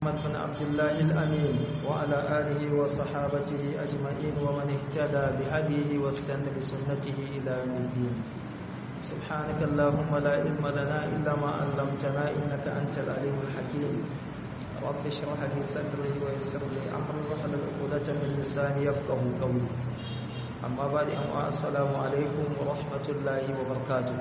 محمد بن عبد الله الأمين وعلى آله وصحابته أجمعين ومن اهتدى بهديه واستنى بسنته إلى يوم الدين سبحانك اللهم لا علم لنا إلا ما علمتنا إنك أنت العليم الحكيم رب اشرح لي صدري ويسر لي أمري واحلل عقدة من لساني يفقه قولي أما بعد السلام عليكم ورحمة الله وبركاته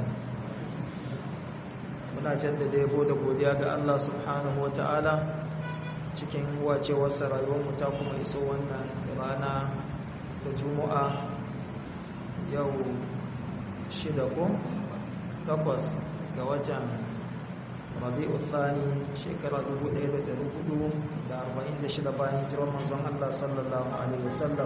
muna jaddada yabo da godiya ga Allah subhanahu wata'ala cikin wacewarsa rayuwarmu ta kuma iso wannan rana ta juma'a yau shida ko takwas ga watan rabi'u thani shekara 1446 bayan hijirar manzon Allah sallallahu alaihi wasallam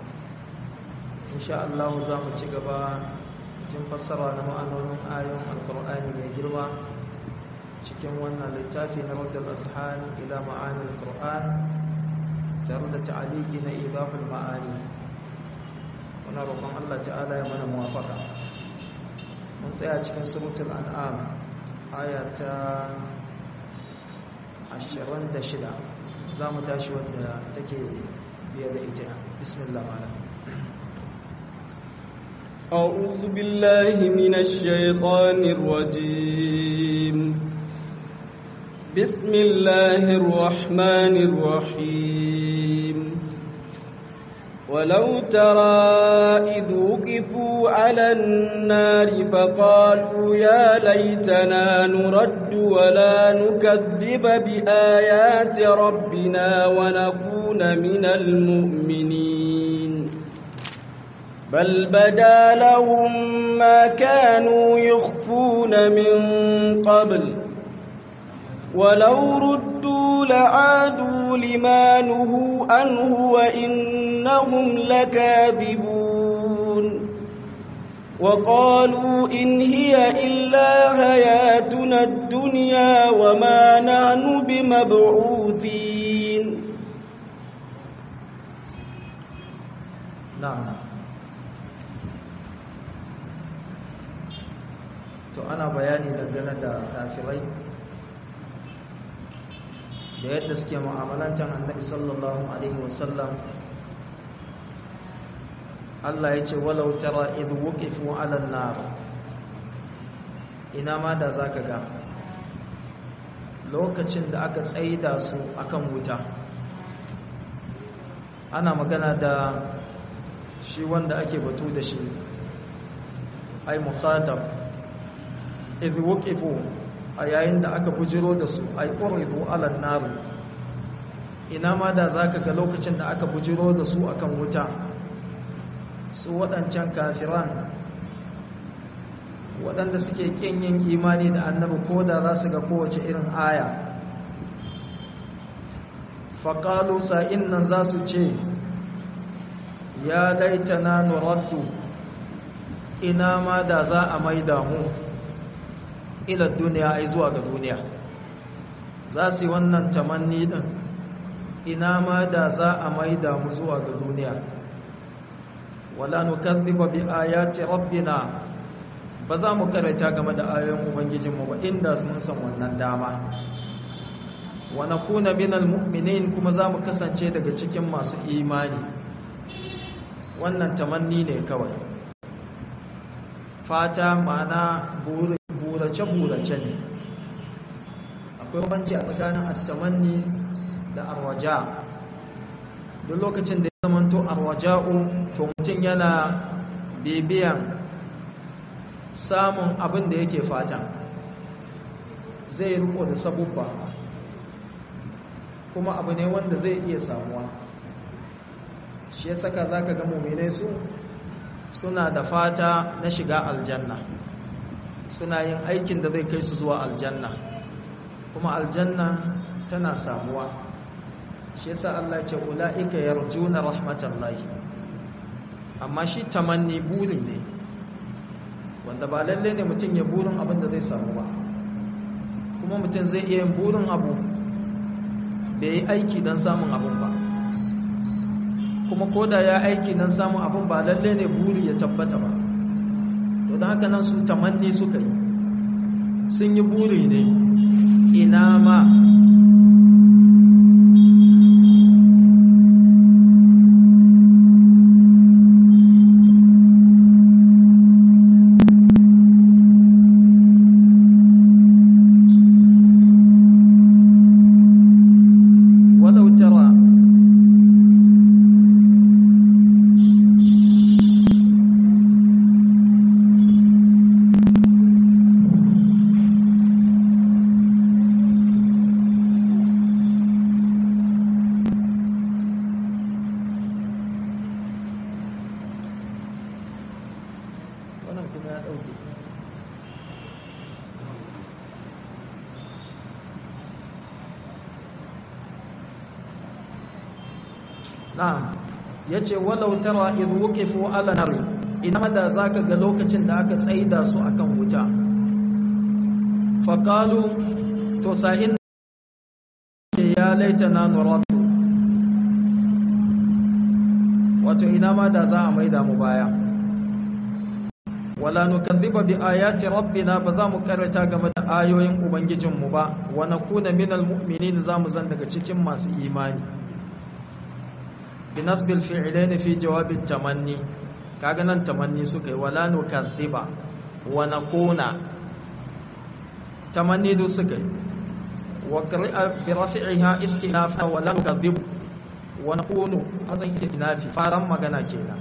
insha Allah za mu ci gaba jin fassara na ma'anonin ayoyin alkur'ani mai girma cikin wannan littafi na raddal ashan ila ma'anil qur'an tare da ta'aliki na idaful ma'ani muna roƙon Allah ta'ala ya mana muwafaka mun tsaya cikin suratul an'am aya ta 26 za mu tashi wanda take biye da ita bismillah malam أعوذ بالله من الشيطان الرجيم بسم الله الرحمن الرحيم ولو ترى إذ وقفوا على النار فقالوا يا ليتنا نرد ولا نكذب بآيات ربنا ونكون من المؤمنين بل بدا لهم ما كانوا يخفون من قبل ولو ردوا لعادوا لما نهوا عنه وإنهم لكاذبون وقالوا إن هي إلا حياتنا الدنيا وما نحن بمبعوثين نعم to ana bayani dangane da kafirai da yadda suke mu'amalantar annabi sallallahu alaihi wasallam Allah ya ce walau tara idh wuqifu 'ala an-nar ina ma da zaka ga lokacin da aka tsaida su akan wuta ana magana da shi wanda ake batu da shi ai mukhatab idh wuqifu a yayin da aka bujiro da su ay uridu ala nar ina ma da zaka ga lokacin da aka bujiro da su akan wuta su wadancan kafiran waɗanda suke kin yin imani da annabi ko da za su ga kowace irin aya faƙalu sa'in nan za su ce ya laitana nuraddu ina ma da za a maida mu ila duniya ai zuwa ga duniya za su yi wannan tamanni din ina ma da za a maida mu zuwa ga duniya wala nukazziba bi ayati rabbina ba za mu karanta game da ayoyin ubangijinmu ba inda mun san wannan dama wa nakuna minal mu'minin kuma za mu kasance daga cikin masu imani wannan tamanni ne kawai fata ma'ana buri burace-burace ne akwai banci a tsakanin attamanni da arwaja duk lokacin da ya zamanto arwaja'u to mutum yana bibiyan samun abin da yake fata zai riko da sabubba kuma abu ne wanda zai iya samuwa shi ya saka za ka ga mummine su suna da fata na shiga aljanna suna yin aikin da zai kai su zuwa aljanna kuma aljanna tana samuwa shi yasa Allah ce ulaika yarjuna rahmatallahi amma shi tamanni buri ne wanda ba lalle ne mutum ya burin abin da zai samu ba kuma mutum zai iya yin burin abu bai yi aiki don samun abin ba kuma koda ya aiki don samun abin ba lalle ne buri ya tabbata ba to da haka nan su tamanni suka yi sun yi buri ne ina ma na'am yace walau tara idh wuqifu ala nar ina da zaka ga lokacin da aka tsaida su akan wuta faqalu to sa'in ya laitana nuratu wato ina ma da za a maida mu baya wala nukadhiba bi ayati rabbina ba za mu karanta game da ayoyin ubangijinmu ba wa nakuna minal mu'minin za mu zan daga cikin masu imani binasbil fi'ilaini fi jawabin tamanni kaga nan tamanni suka yi wala nukadhiba wa nakuna tamanni du suka yi wa qira'a bi rafi'iha istinafa wa la nukadhibu wa nakunu azan istinafi faran magana kenan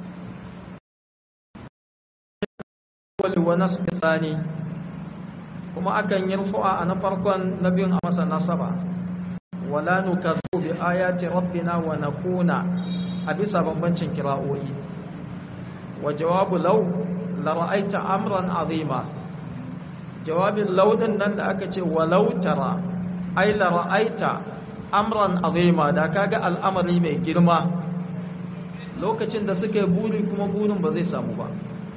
wal wa nasb thani kuma akan yi rufu'a a na farkon na biyun a masa nasaba wala nukadhibu bi ayati rabbina wa nakuna a bisa bambancin kira'o'i wa jawabu law la ra'aita amran azima jawabin law din nan da aka ce walau tara ai la ra'aita amran azima da kaga al'amari mai girma lokacin da suka yi buri kuma burin ba zai samu ba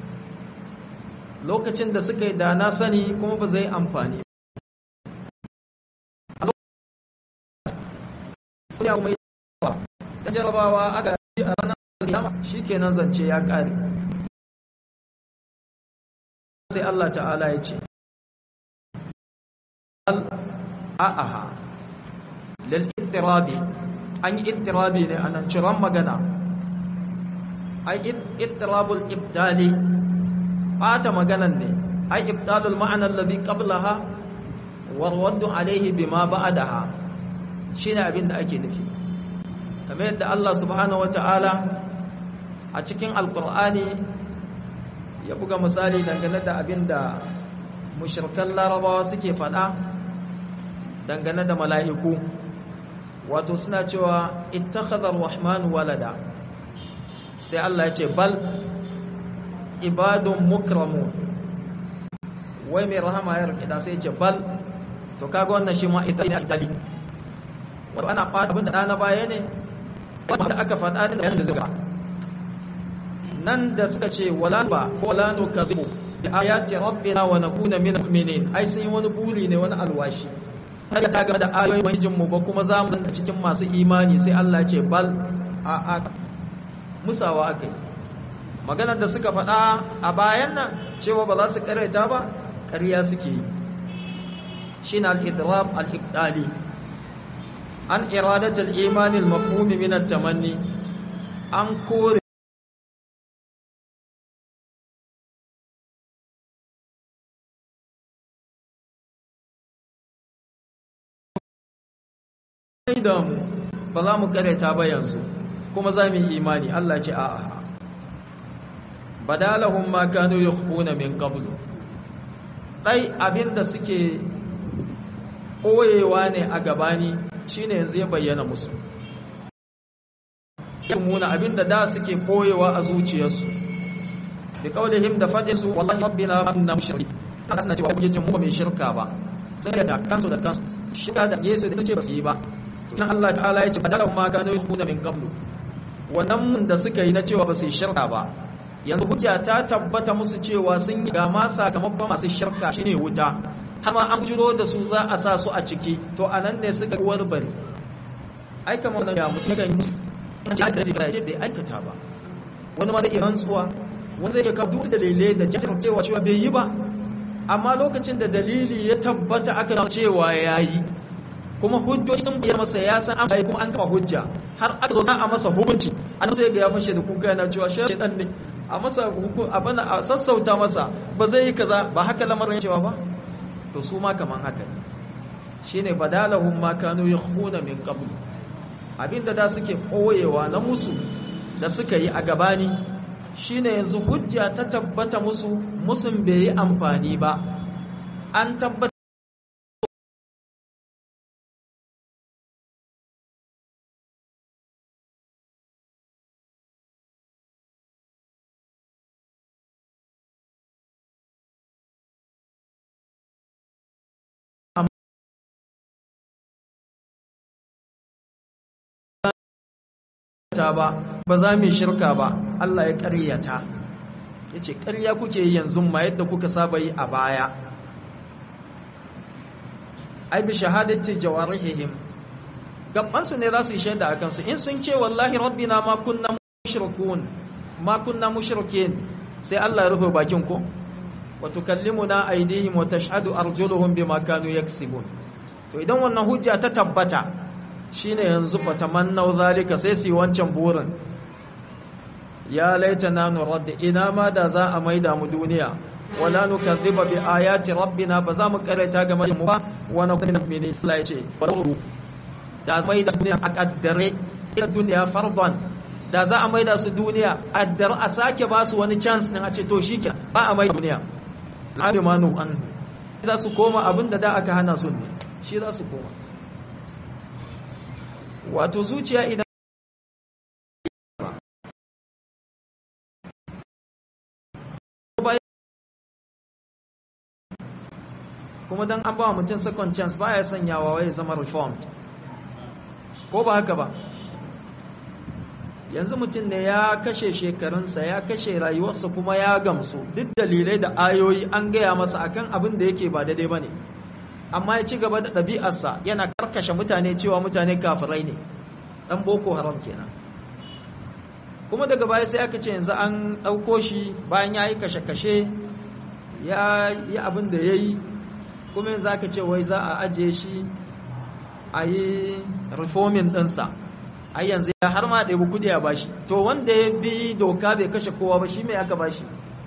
lokacin da suka yi da na sani kuma ba zai amfani ya mai da jarabawa aka yi a ranar alkiyama shikenan zance ya kare sai Allah ta'ala ya ce a'aha lil ittirabi an yi ittirabi ne anan ciran magana ai ittirabul ibdali bata maganan ne ai ibdalul ma'ana alladhi qablaha warwaddu alayhi bima ba'daha shine abin da ake nufi kamar yadda Allah subhanahu wataala a cikin alqur'ani ya buga misali dangane da abin da mushrikan larabawa suke fada dangane da mala'iku wato suna cewa ittakhadha ar-rahmanu walada sai Allah ya ce bal ibadun mukramu wai mai rahama ya rikida sai ce bal to kaga wannan shi ma ita ne itali wato ana fata abin da na baya ne wanda aka faɗa da yayin da zuga nan da suka ce wala ba ko wala nu kadhibu bi ayati rabbina wa nakuna min mu'minin ai sun yi wani buri ne wani alwashi kaga ta ga da ayoyin wajin mu ba kuma za mu zanta cikin masu imani sai Allah ya ce bal a a musawa akai maganar da suka faɗa a bayan nan cewa ba za su ƙareta ba ƙarya suke yi shi na al'idrab al'ibdali an iradatar imanin mafhumi minar tamanni an kore damu ba za mu ƙareta ba yanzu kuma za mu yi imani Allah ce a'a badalahum ma kanu yukhfuna min qablu dai abinda suke koyewa ne a gabani shine yanzu ya bayyana musu muna abinda da suke koyewa a zuciyarsu bi qaulihim da fadisu wallahi rabbina ma kunna mushrik kana suna cewa ubangijin mu ba mai shirka ba sai da kansu da kansu shirka da Yesu da ce ba su yi ba dan Allah ta'ala ya ce badalahum ma kanu yukhfuna min qablu wannan da suka yi na cewa ba su yi shirka ba yanzu hujja ta tabbata musu cewa sun yi ga ma sakamakon masu shirka shine wuta har ma an jiro da su za a sa su a ciki to anan ne suka warbare ai kamar wannan ya mutum kan yi an ji aka da bai aikata ba wani ma zai iya rantsuwa wani zai iya kawo duk dalilai da jihar cewa cewa bai yi ba amma lokacin da dalili ya tabbata aka cewa ya yi kuma hujjoji sun bayyana masa ya san an bai kuma an kafa hujja har aka zo a masa hukunci an sai ga ya fashe da kuka yana cewa shi dan ne a masa hukun abin a sassauta masa ba zai yi kaza ba haka lamarin cewa ba to su ma kaman haka ne shine badalahum ma kanu yakhuna min qabl abinda da suke koyewa na musu da suka yi a gabani shine yanzu hujja ta tabbata musu musun bai yi amfani ba an tabbata ta ba ba za mu shirka ba Allah ya ƙaryata yace ƙarya kuke yi yanzu ma yadda kuka saba yi a baya ai bi shahadati jawarihim gaban su ne za su yi shaida akan su in sun ce wallahi rabbina ma kunna mushrikun ma kunna mushrikin sai Allah ya rufe bakin ko wa tukallimuna aydihim wa tashhadu arjuluhum bima kanu yaksibun to idan wannan hujja ta tabbata shine yanzu fatamannau zalika sai su yi wancan burin ya laitana nurad ina ma da za a maida mu duniya wala nukazziba bi ayati rabbina ba za mu karanta game da mu ba wa na kuma mene Allah ya ce da maida duniya a kaddare ita duniya fardan da za a maida su duniya addar a sake ba su wani chance din a ce to shike ba a maida duniya al'amanu an za su koma abinda da aka hana su ne shi za su koma wato zuciya idan kuma don an ba wa mutum second chance ba ya sanyawa wai zama reformed ko ba haka ba yanzu mutum ne ya kashe shekarunsa ya kashe rayuwarsa kuma ya gamsu duk dalilai da ayoyi an gaya masa akan abin da yake ba daidai ba ne amma ya ci gaba da ɗabi'arsa yana karkashe mutane cewa mutane kafirai ne ɗan boko haram kenan kuma daga baya sai aka ce yanzu an ɗauko shi bayan ya yi kashe-kashe ya yi abin da ya yi kuma yanzu aka ce wai za a ajiye shi a yi reforming ɗinsa ai yanzu ya har ma ɗaya kudi a bashi to wanda ya bi doka bai kashe kowa ba shi mai aka bashi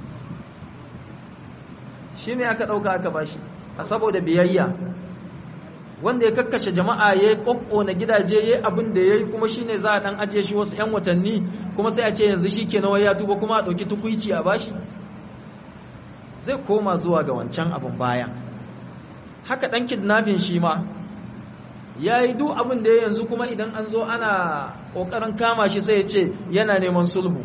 shi mai aka ɗauka aka bashi a saboda biyayya wanda ya kakkashe jama'a ya yi na gidaje ya yi abin da ya yi kuma shi ne za a ɗan ajiye shi wasu 'yan watanni kuma sai a ce yanzu shi ke nawai ya tuba kuma a ɗauki tukwici a bashi zai koma zuwa ga wancan abin baya haka ɗan kidnafin shi ma ya yi duk abin da ya yanzu kuma idan an zo ana ƙoƙarin kama shi sai ya ce yana neman sulhu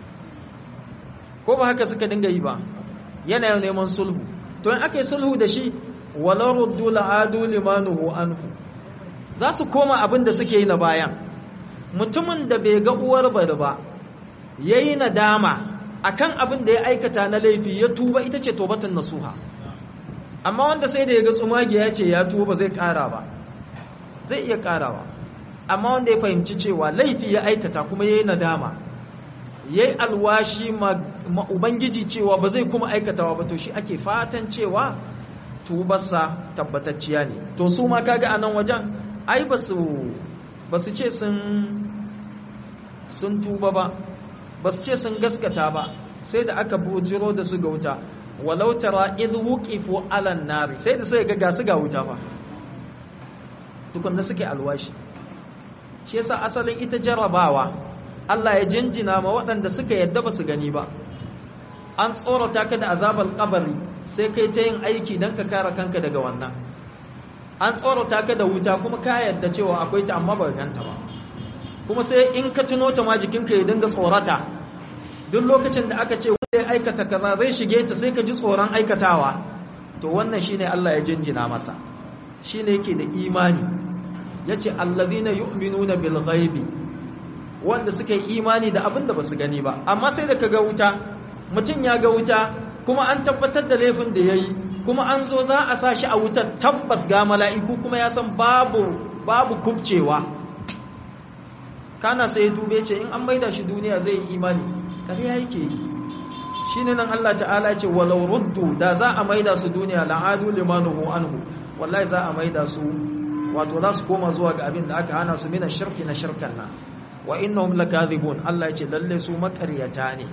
ko ba haka suka dinga yi ba yana neman sulhu to in aka yi sulhu da shi walau ruddu la'adu limanuhu anhu za su koma abin da suke yi na bayan mutumin da bai ga uwar bari ba yayi nadama akan abin da ya aikata na laifi ya tuba ita ce tobatun nasuha amma wanda sai da ya ga tsumagi ya ce ya tuba zai kara ba zai iya karawa amma wanda ya fahimci cewa laifi ya aikata kuma yayi nadama yayi alwashi ma ubangiji cewa ba zai kuma aikatawa ba to shi ake fatan cewa tubarsa tabbatacciya ne to su ma kaga anan wajen ai ba su ba su ce sun sun tuba ba ba su ce sun gaskata ba sai da aka bujiro da su ga wuta walau tara idh wuqifu ala nari sai da sai ga gasu ga wuta ba tukunna suke alwashi shi yasa asalin ita jarabawa Allah ya jinjina ma waɗanda suka yadda ba su gani ba an tsorata ka da azabar kabari sai kai ta yin aiki don ka kare kanka daga wannan an tsorata ka da wuta kuma ka yadda cewa akwai ta amma ba ganta ba kuma sai in ka tuno ta ma jikinka ya dinga tsorata duk lokacin da aka ce wanda ya aikata kaza zai shige ta sai ka ji tsoron aikatawa to wannan shine Allah ya jinjina masa shine yake da imani yace allazina yu'minuna bil ghaibi wanda suka yi imani da abin da basu gani ba amma sai da kaga wuta mutum ya ga wuta kuma an tabbatar da laifin da yayi kuma an zo za a sa shi a wutar tabbas ga mala'iku kuma ya san babu babu kubcewa kana sai ya tube ce in an maida shi duniya zai yi imani ƙarya yake yi shine nan Allah ta'ala ce walau ruddu da za a maida su duniya la'adu limanuhu anhu wallahi za a maida su wato za su koma zuwa ga abin da aka hana su mina shirki na shirkan nan wa innahum lakadhibun Allah ya ce lalle su makaryata ne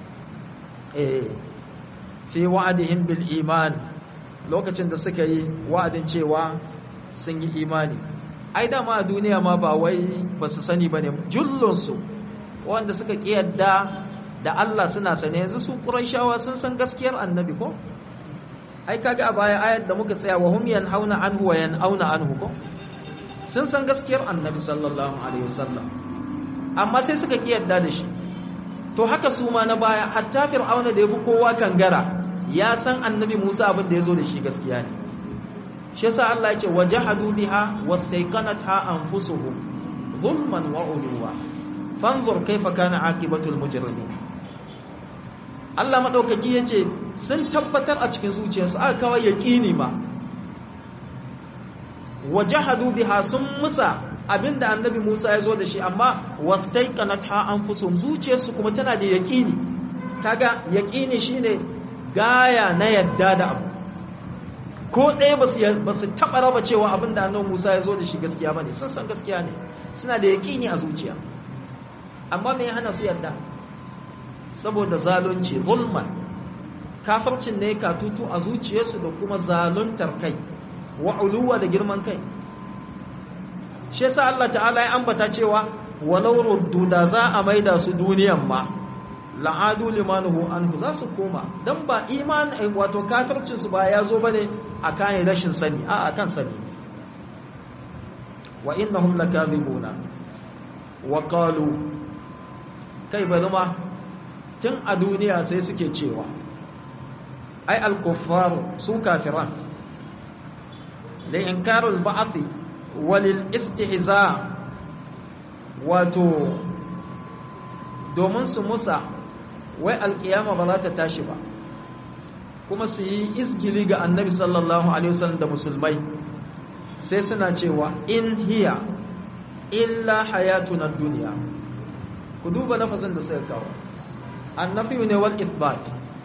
eh fi wa'adihim bil iman lokacin da suka yi wa'adin cewa sun yi imani ai dama a duniya ma ba wai ba su sani ba ne jullunsu wanda suka ƙiyadda da Allah suna sane yanzu su ƙuraishawa sun san gaskiyar annabi ko ai kaga a baya ayat da muka tsaya wa hum yanhauna anhu wa yanauna anhu ko sun san gaskiyar annabi sallallahu alaihi wasallam amma sai suka ƙiyadda da shi to haka su ma na baya hatta fir'auna da yafi kowa kangara ya san annabi Musa abin da yazo da shi gaskiya ne shi yasa Allah ya ce wajahadu biha wastayqanatha anfusuhum zulman wa uluwa fanzur kaifa kana aqibatul mujrimin Allah madaukaki yace sun tabbatar a cikin zuciyarsu aka kawai yaqini ma wajahadu biha sun musa abinda annabi Musa ya zo da shi amma wastaiqanatha anfusuhum zuciyarsu kuma tana da yaqini kaga yaqini shine gaya na yadda da abu ko ɗaya ba su taɓa raba cewa abinda annabi Musa ya zo da shi gaskiya bane sun san gaskiya ne suna da yaqini a zuciya amma me ya hana su yadda saboda zalunci zulman kafircin ne ka tutu a zuciyarsu da kuma zaluntar kai wa uluwa da girman kai shi yasa Allah ta'ala ya ambata cewa walau ruddu da za a maida su duniyan ma la'adu limanuhu anhu za su koma dan ba iman wato kafircin su ba ya zo bane akan rashin sani a akan sani ne wa innahum lakadibuna wa qalu kai bari ma tun a duniya sai suke cewa ai al-kuffar su kafiran la inkarul ba'thi walil istihza wato domin su musa wai alkiyama ba za ta tashi ba kuma su yi izgili ga annabi sallallahu alaihi wasallam da musulmai sai suna cewa in hiya illa hayatuna duniya ku duba lafazin da suka kawo annafi ne wal ithbat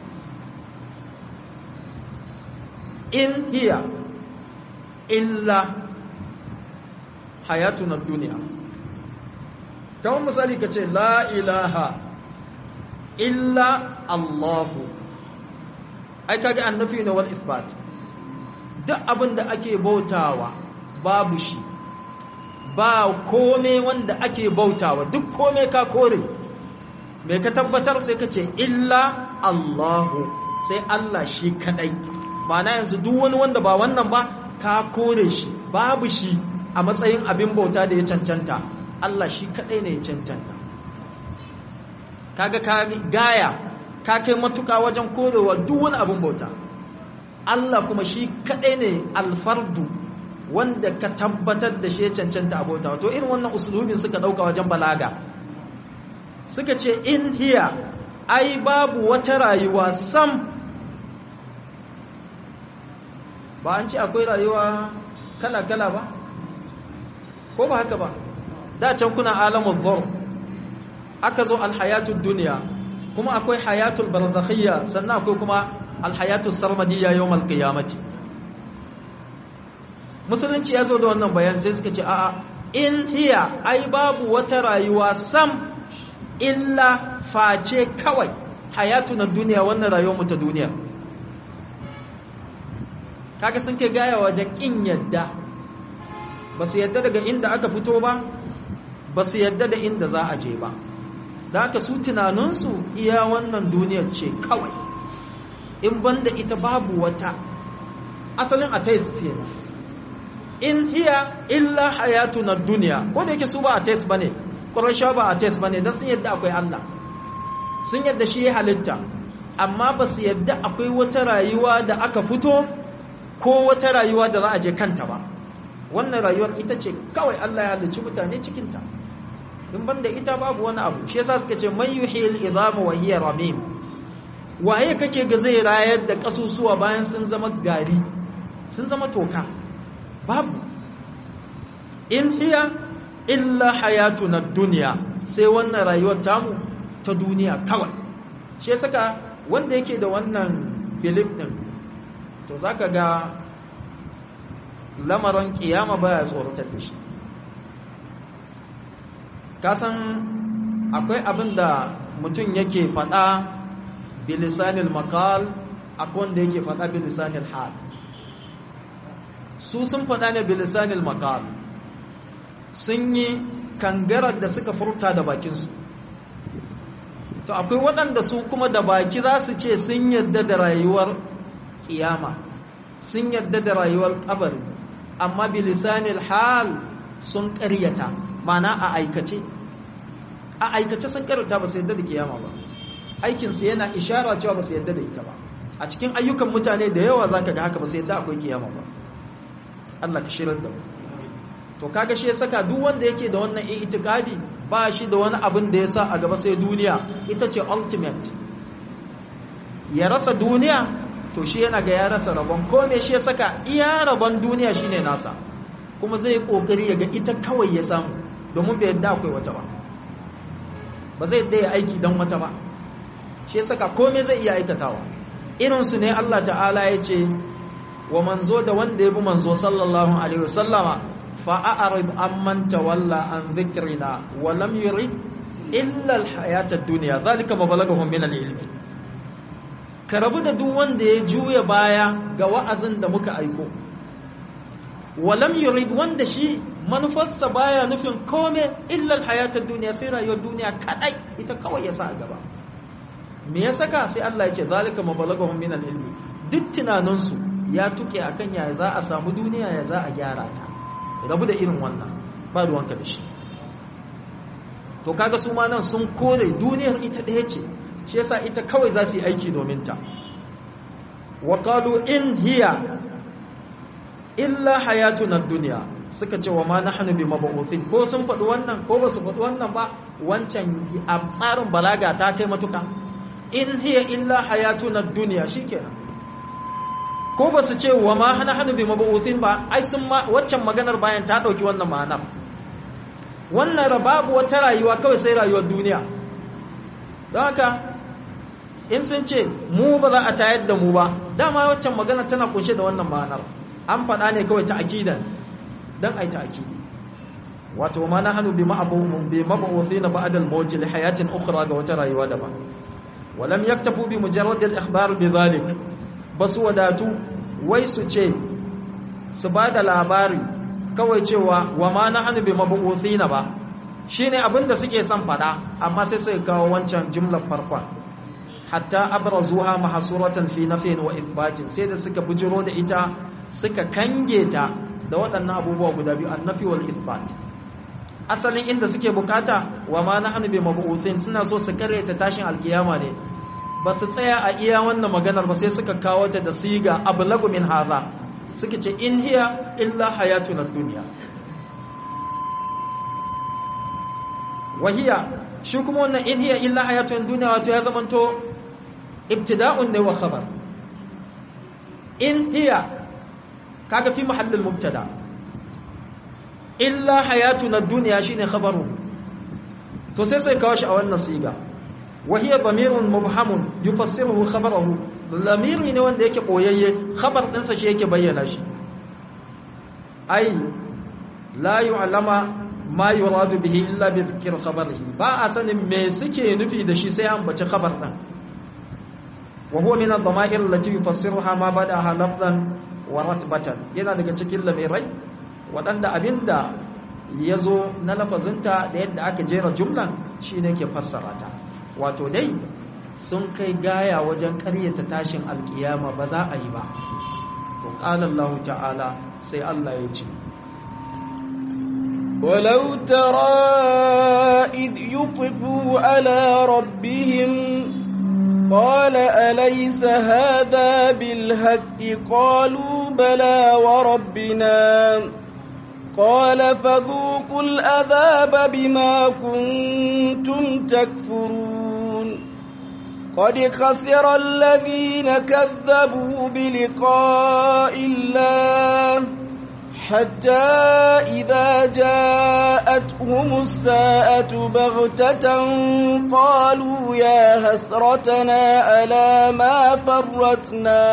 in hiya illa hayatuna duniya kamar misali ka ce la ilaha illa allahu ai kage annafi ne wal isbat duk abin da ake bautawa babu shi ba kome wanda ake bautawa duk kome ka kore mai ka tabbatar sai ka ce illa allahu sai allah shi kadai na yanzu duk wani wanda ba wannan ba ka kore shi babu shi a matsayin abin bauta da ya cancanta Allah shi kadai ne ya cancanta kaga ka gaya ka kai matuka wajen korewa duk wani abin bauta Allah kuma shi kadai ne alfardu wanda ka tabbatar da shi ya cancanta a bauta to irin wannan usulubin suka dauka wajen balaga suka ce in hiya ai babu wata rayuwa sam ba an ce akwai rayuwa kala-kala ba ko ba haka ba da can kuna alamun zor aka zo alhayatul duniya kuma akwai hayatul barzakhiyya sannan akwai kuma alhayatul sarmadiyya yawmal qiyamati musulunci ya zo da wannan bayan sai suka ce a'a in hiya ai babu wata rayuwa sam illa face kawai hayatun duniya wannan rayuwar mu ta duniya kaga sun ke gaya wajen kin yadda ba su yadda daga inda aka fito ba ba su yadda da inda za a je ba da aka su tunaninsu iya wannan duniyar ce kawai in banda ita babu wata asalin atheist kenan in hiya illa hayatu na duniya ko da yake su ba atheist bane qurayshawa ba atheist bane dan sun yadda akwai Allah sun yadda shi ya halitta amma ba su yadda akwai wata rayuwa da aka fito ko wata rayuwa da za a je kanta ba wannan rayuwar ita ce kawai Allah ya halicci mutane cikinta in banda ita babu wani abu shi yasa suka ce man yuhil idama wa hiya ramim waye kake ga zai rayar da kasusuwa bayan sun zama gari sun zama toka babu in hiya illa hayatuna dunya sai wannan rayuwar tamu ta duniya kawai shi yasa wanda yake da wannan belief din to zaka ga lamarin kiyama baya tsoratar da shi kasan akwai abin da mutum yake faɗa bilisanil makal akwai wanda yake faɗa bilisanil hal su sun faɗa ne bilisanil makal sun yi kangarar da suka furta da bakinsu to akwai waɗanda su kuma da baki za su ce sun yadda da rayuwar kiyama sun yadda da rayuwar kabari amma bilisanil hal sun ƙaryata mana a aikace a aikace sun ƙaryata ba su yadda da kiyama ba aikinsu yana ishara cewa ba su yadda da ita ba a cikin ayyukan mutane da yawa za ka ga haka ba su yadda akwai kiyama ba Allah ka shirar da mu to kaga shi ya saka duk wanda yake da wannan itikadi ba shi da wani abin da ya sa a gaba sai duniya ita ce ultimate ya rasa duniya to shi yana ga ya rasa rabon kome shi ya saka iya rabon duniya shine nasa kuma zai kokari ya ga ita kawai ya samu domin bai yadda akwai wata ba ba zai yadda ya aiki don wata ba shi ya saka kome zai iya aikatawa irinsu ne Allah ta'ala ya ce wa manzo da wanda ya bi manzo sallallahu alaihi wasallama fa'a'arib amman tawalla an dhikrina wa lam yurid illa alhayata ad-dunya zalika mabalagahum min al-ilmi ka rabu da duk wanda ya juya baya ga wa'azin da muka aiko walam yurid wanda shi manufarsa baya nufin kome illa alhayata ad-dunya sai rayuwar duniya kadai ita kawai ya sa a gaba me ya saka sai Allah ya ce zalika mabalagahum min al-ilmi duk tunaninsu ya tuke akan yaya za a samu duniya ya za a gyara ta rabu da irin wannan ba ruwanka da shi to kaga su ma nan sun kore duniyar ita ɗaya ce shi yasa ita kawai za su yi aiki domin ta wa qalu in hiya illa hayatuna dunya suka ce wa ma nahnu bi mab'uthin ko sun faɗi wannan ko ba su faɗi wannan ba wancan a tsarin balaga ta kai matuka in hiya illa hayatuna dunya shikenan ko ba su ce wa ma hana hannu bi mabu'uthin ba ai sun ma waccan maganar bayan ta dauki wannan ma'anar wannan babu wata rayuwa kawai sai rayuwar duniya don haka in sun ce mu ba za a tayar da mu ba dama waccan magana tana kunshe da wannan ma'anar an faɗa ne kawai ta akidan don ai ta akidi wato ma na hannu bi ma'abuhum bi mabu'uthin ba'da al-maut li hayatin ukhra ga wata rayuwa daban walam yaktafu bi mujarrad al-ikhbar bi dhalik ba su wadatu wai su ce su ba da labari kawai cewa wa ma na hannu bai mabu'uthi na ba shi ne abinda suke son fada amma sai sai kawo wancan jimlar farkon hatta abrazuha mahsuratan fi nafin wa ithbatin sai da suka bujiro da ita suka kange ta da waɗannan abubuwa guda biyu annafi wal ithbat asalin inda suke bukata wa ma na hannu bai mabu'uthin suna so su karyata tashin alkiyama ne ba su tsaya a iya wannan maganar ba sai suka kawo ta da siga ablagu min haza suka ce in hiya illa hayatun dunya wahiya shi kuma wannan in hiya illa hayatun dunya wato ya zamanto ibtida'un ne wa khabar in hiya kaga fi mahallin mubtada illa hayatun dunya shine khabaru to sai sai kawo shi a wannan siga وهي ضمير مبهم يفسره خبره ضمير ne wanda yake koyayye khabar dinsa shi yake bayyana shi ai la yu'lama ma yuradu bihi illa bi dhikr khabarihi ba a sanin me suke nufi da shi sai an bace khabar din wa huwa min ad-dama'ir allati yufassiruha ma badaha lafzan wa ratbatan yana daga cikin lamirai wadanda abinda yazo na lafazinta da yadda aka jera jumlan shine ke fassara ta wato dai sun kai gaya wajen karyata tashin alkiyama ba za a yi ba to qala Allah ta'ala sai Allah ya ce ولو ترى إذ يطفوا على ربهم قال أليس هذا بالهك قالوا بلى وربنا قال فذوقوا الأذاب بما كنتم تكفرون قد خسر الذين كذبوا بلقاء الله حتى إذا جاءتهم الساءة بغتة قالوا يا هسرتنا على ما فرتنا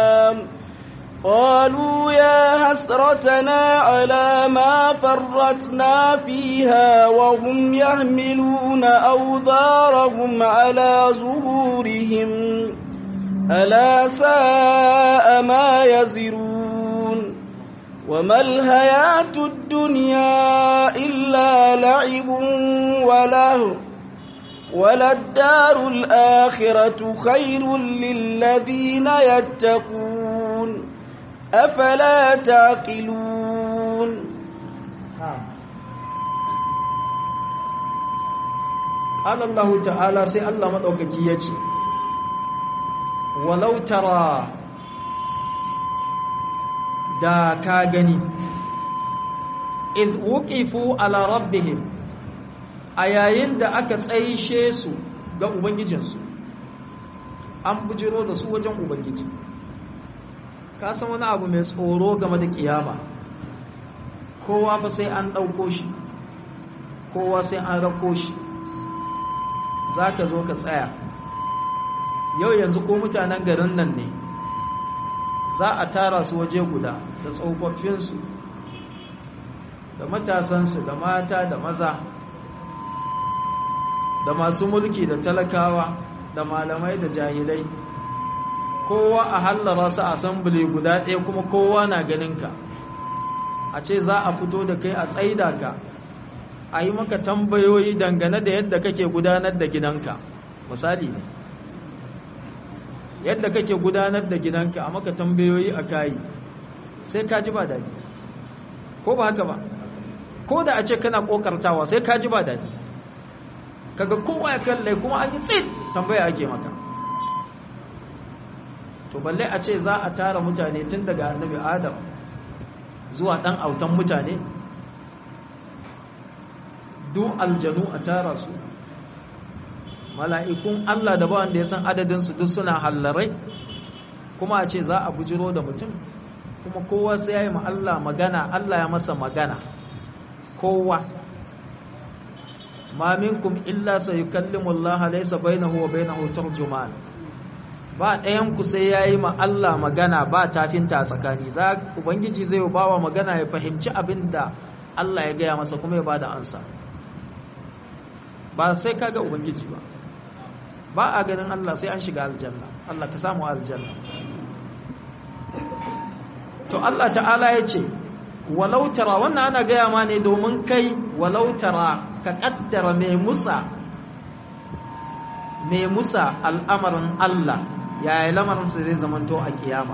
قالوا يا حسرتنا على ما فرطنا فيها وهم يحملون أوذارهم على ظهورهم ألا ساء ما يزرون وما الحياة الدنيا إلا لعب وله وللدار الآخرة خير للذين يتقون أفلا تعقلون قال الله تعالى سي الله مدوكaki yace walau tara da ka gani id wuqifu ala rabbihim a yayin da aka tsaishe su ga ubangijinsu an bujiro da su wajen ubangiji ka san wani abu mai tsoro game da kiyama kowa fa sai an ɗauko shi kowa sai an rako shi za ka zo ka tsaya yau yanzu ko mutanen garin nan ne za a tara su waje guda da tsofaffinsu da matasansu da mata da maza da masu mulki da talakawa da malamai da jahilai kowa a hallara su asambili guda ɗaya kuma kowa na ganinka a ce za a fito da kai a tsaida ka a yi maka tambayoyi dangane da yadda kake gudanar da gidanka misali ne yadda kake gudanar da gidanka a maka tambayoyi a kayi sai ka ji ba daɗi ko ba haka ba ko da a ce kana ƙoƙartawa sai ka ji ba daɗi kaga kowa ya kalle kuma an yi tsit tambaya ake maka to balle a ce za a tara mutane tun daga annabi adam zuwa ɗan autan mutane duk aljanu a tara su mala'ikun Allah da ba wanda ya san adadinsu duk suna hallarai kuma a ce za a bujiro da mutum kuma kowa sai ya yi Allah magana Allah ya masa magana kowa ma minkum illa sayukallimu Allah laysa bainahu wa bainahu tarjuman ba ɗayan ku sai yayi ma Allah magana ba tafinta tsakani za ubangiji zai bawa magana ya fahimci abinda Allah ya gaya masa kuma ya bada ansa ba sai kaga ubangiji ba ba a ganin Allah sai an shiga aljanna Allah ka samu aljanna to Allah ta'ala ya ce walau tara wannan ana gaya ma ne domin kai walau tara ka kaddara mai musa mai musa al'amarin Allah yaya lamarinsa zai zamanto a kiyama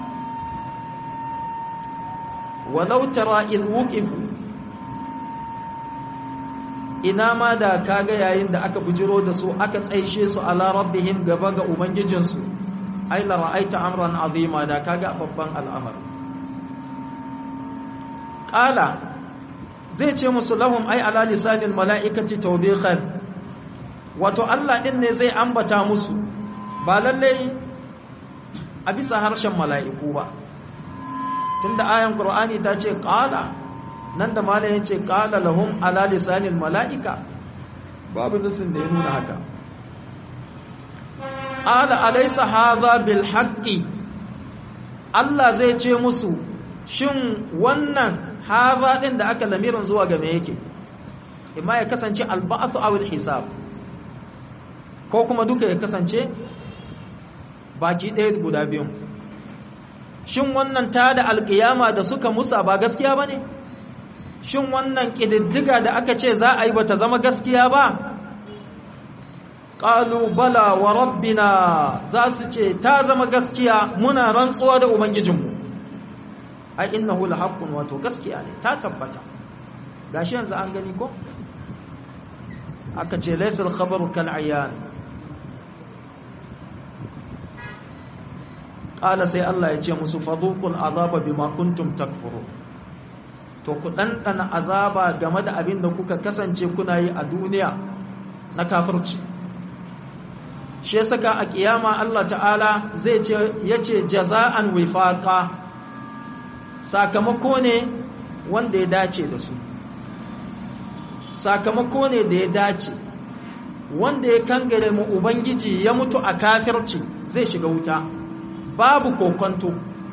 walau tara in wuqifu ina ma da kaga yayin da aka bujiro da su aka tsaishe su ala rabbihim gaba ga ubangijinsu ai la ra'aita amran azima da kaga babban al'amari qala zai ce musu lahum ai ala lisanil mala'ikati tawbiqan wato Allah din ne zai ambata musu ba lalle a bisa harshen mala'iku ba tunda ayan qur'ani ta ce qala nan da mala ya ce qala lahum ala lisanil mala'ika babu nasin da ya nuna haka qala alaysa hadha bil haqqi Allah zai ce musu shin wannan haza din da aka lamirin zuwa ga me yake imma ya kasance alba'athu aw alhisab ko kuma duka ya kasance baki ɗaya guda biyun shin wannan ta da alƙiyama da suka musa ba gaskiya ba ne shin wannan ƙididdiga da aka ce za a yi ba ta zama gaskiya ba ƙalu bala wa rabbina za su ce ta zama gaskiya muna rantsuwa da ubangijinmu ai innahu lahaqqun wato gaskiya ne ta tabbata gashi yanzu an gani ko aka ce laysal khabaru kal ayan qala sai Allah ya ce musu fadhuqul azaba bima kuntum takfuru to ku dandana azaba game da abin da kuka kasance kuna yi a duniya na kafirci shi yasa a kiyama Allah ta'ala zai ce yace jaza'an wifaqa sakamako ne wanda ya dace da su sakamako ne da ya dace wanda ya kangare mu ubangiji ya mutu a kafirci zai shiga wuta babu kokonto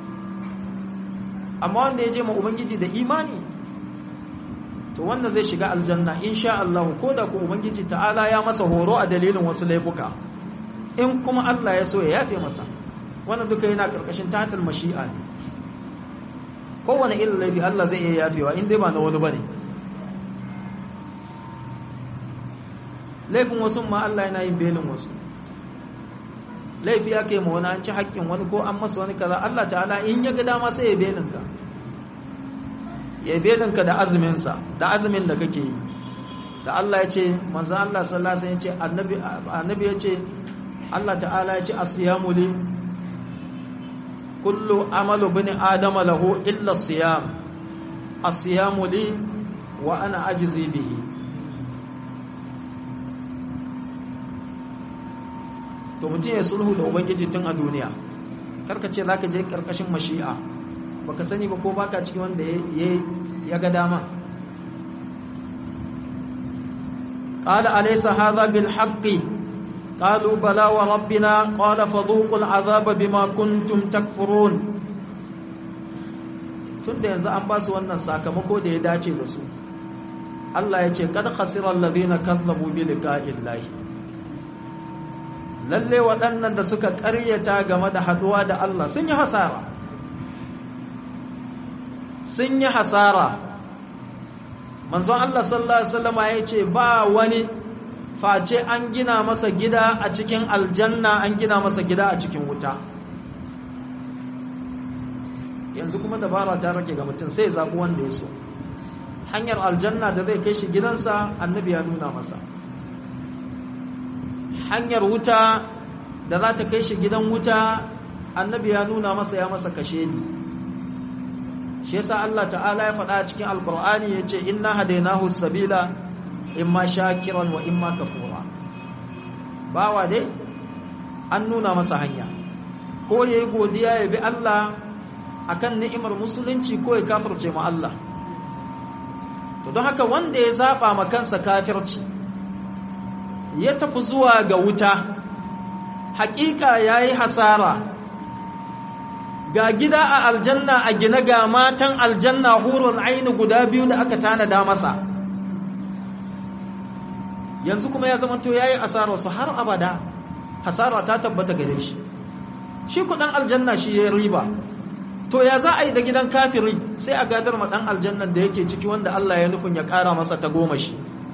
amma wanda ya je ma ubangiji da imani to wanda zai shiga aljanna insha Allah ko da ku ubangiji ta'ala ya masa horo a dalilin wasu laifuka in kuma Allah ya so ya yafe masa wannan duka yana karkashin tatal mashi'a ne kowane irin laifi Allah zai iya yafewa in dai ba na wani bane laifin wasu ma Allah yana yin belin wasu laifi aka yi ma wani an ci haƙƙin wani ko an masa wani kaza Allah ta'ala in ya ga dama sai ya belin ka ya belin ka da azumin sa da azumin da kake yi da Allah ya ce manzo Allah sallallahu alaihi wasallam ya ce annabi annabi ya ce Allah ta'ala ya ce as-siyamu li kullu amalu bani adama lahu illa siyam as-siyamu li wa ana ajizi bihi to mutum ya sulhu da ubangiji tun a duniya karka ce za ka je karkashin mashi'a baka sani ba ko baka cikin wanda ya ga dama قال أليس هذا بالحق قالوا بلى وربنا قال فذوقوا العذاب بما كنتم تكفرون tunda yanzu an ba su wannan sakamako da ya dace da su Allah ya ce kad khasira alladhina kazzabu bi liqa'illahi lalle waɗannan da suka ƙaryata game da haduwa da Allah sun yi hasara sun yi hasara manzon Allah sallallahu alaihi wasallama ya ce ba wani face an gina masa gida a cikin aljanna an gina masa gida a cikin wuta yanzu kuma dabara ta rage ga mutum sai ya zaɓi wanda ya so hanyar aljanna da zai kai shi gidansa annabi ya nuna masa hanyar wuta da za ta kai shi gidan wuta annabi ya nuna masa ya masa kashe ni shi yasa Allah ta'ala ya faɗa cikin alkur'ani ya ce inna hadainahu sabila imma shakiran wa imma kafura bawa dai an nuna masa hanya ko yayi godiya ya bi Allah akan ni'imar musulunci ko ya kafirce ma Allah to don haka wanda ya zaba ma kansa kafirci ya tafi zuwa ga wuta hakika yayi hasara ga gida a aljanna a gina ga matan aljanna hurul aini guda biyu da aka tanada masa yanzu kuma ya zama to yayi asara su har abada hasara ta tabbata gare shi shi kudan aljanna shi ya riba to ya za a yi da gidan kafiri sai a gadar ma dan aljannan da yake ciki wanda Allah ya nufin ya kara masa ta goma shi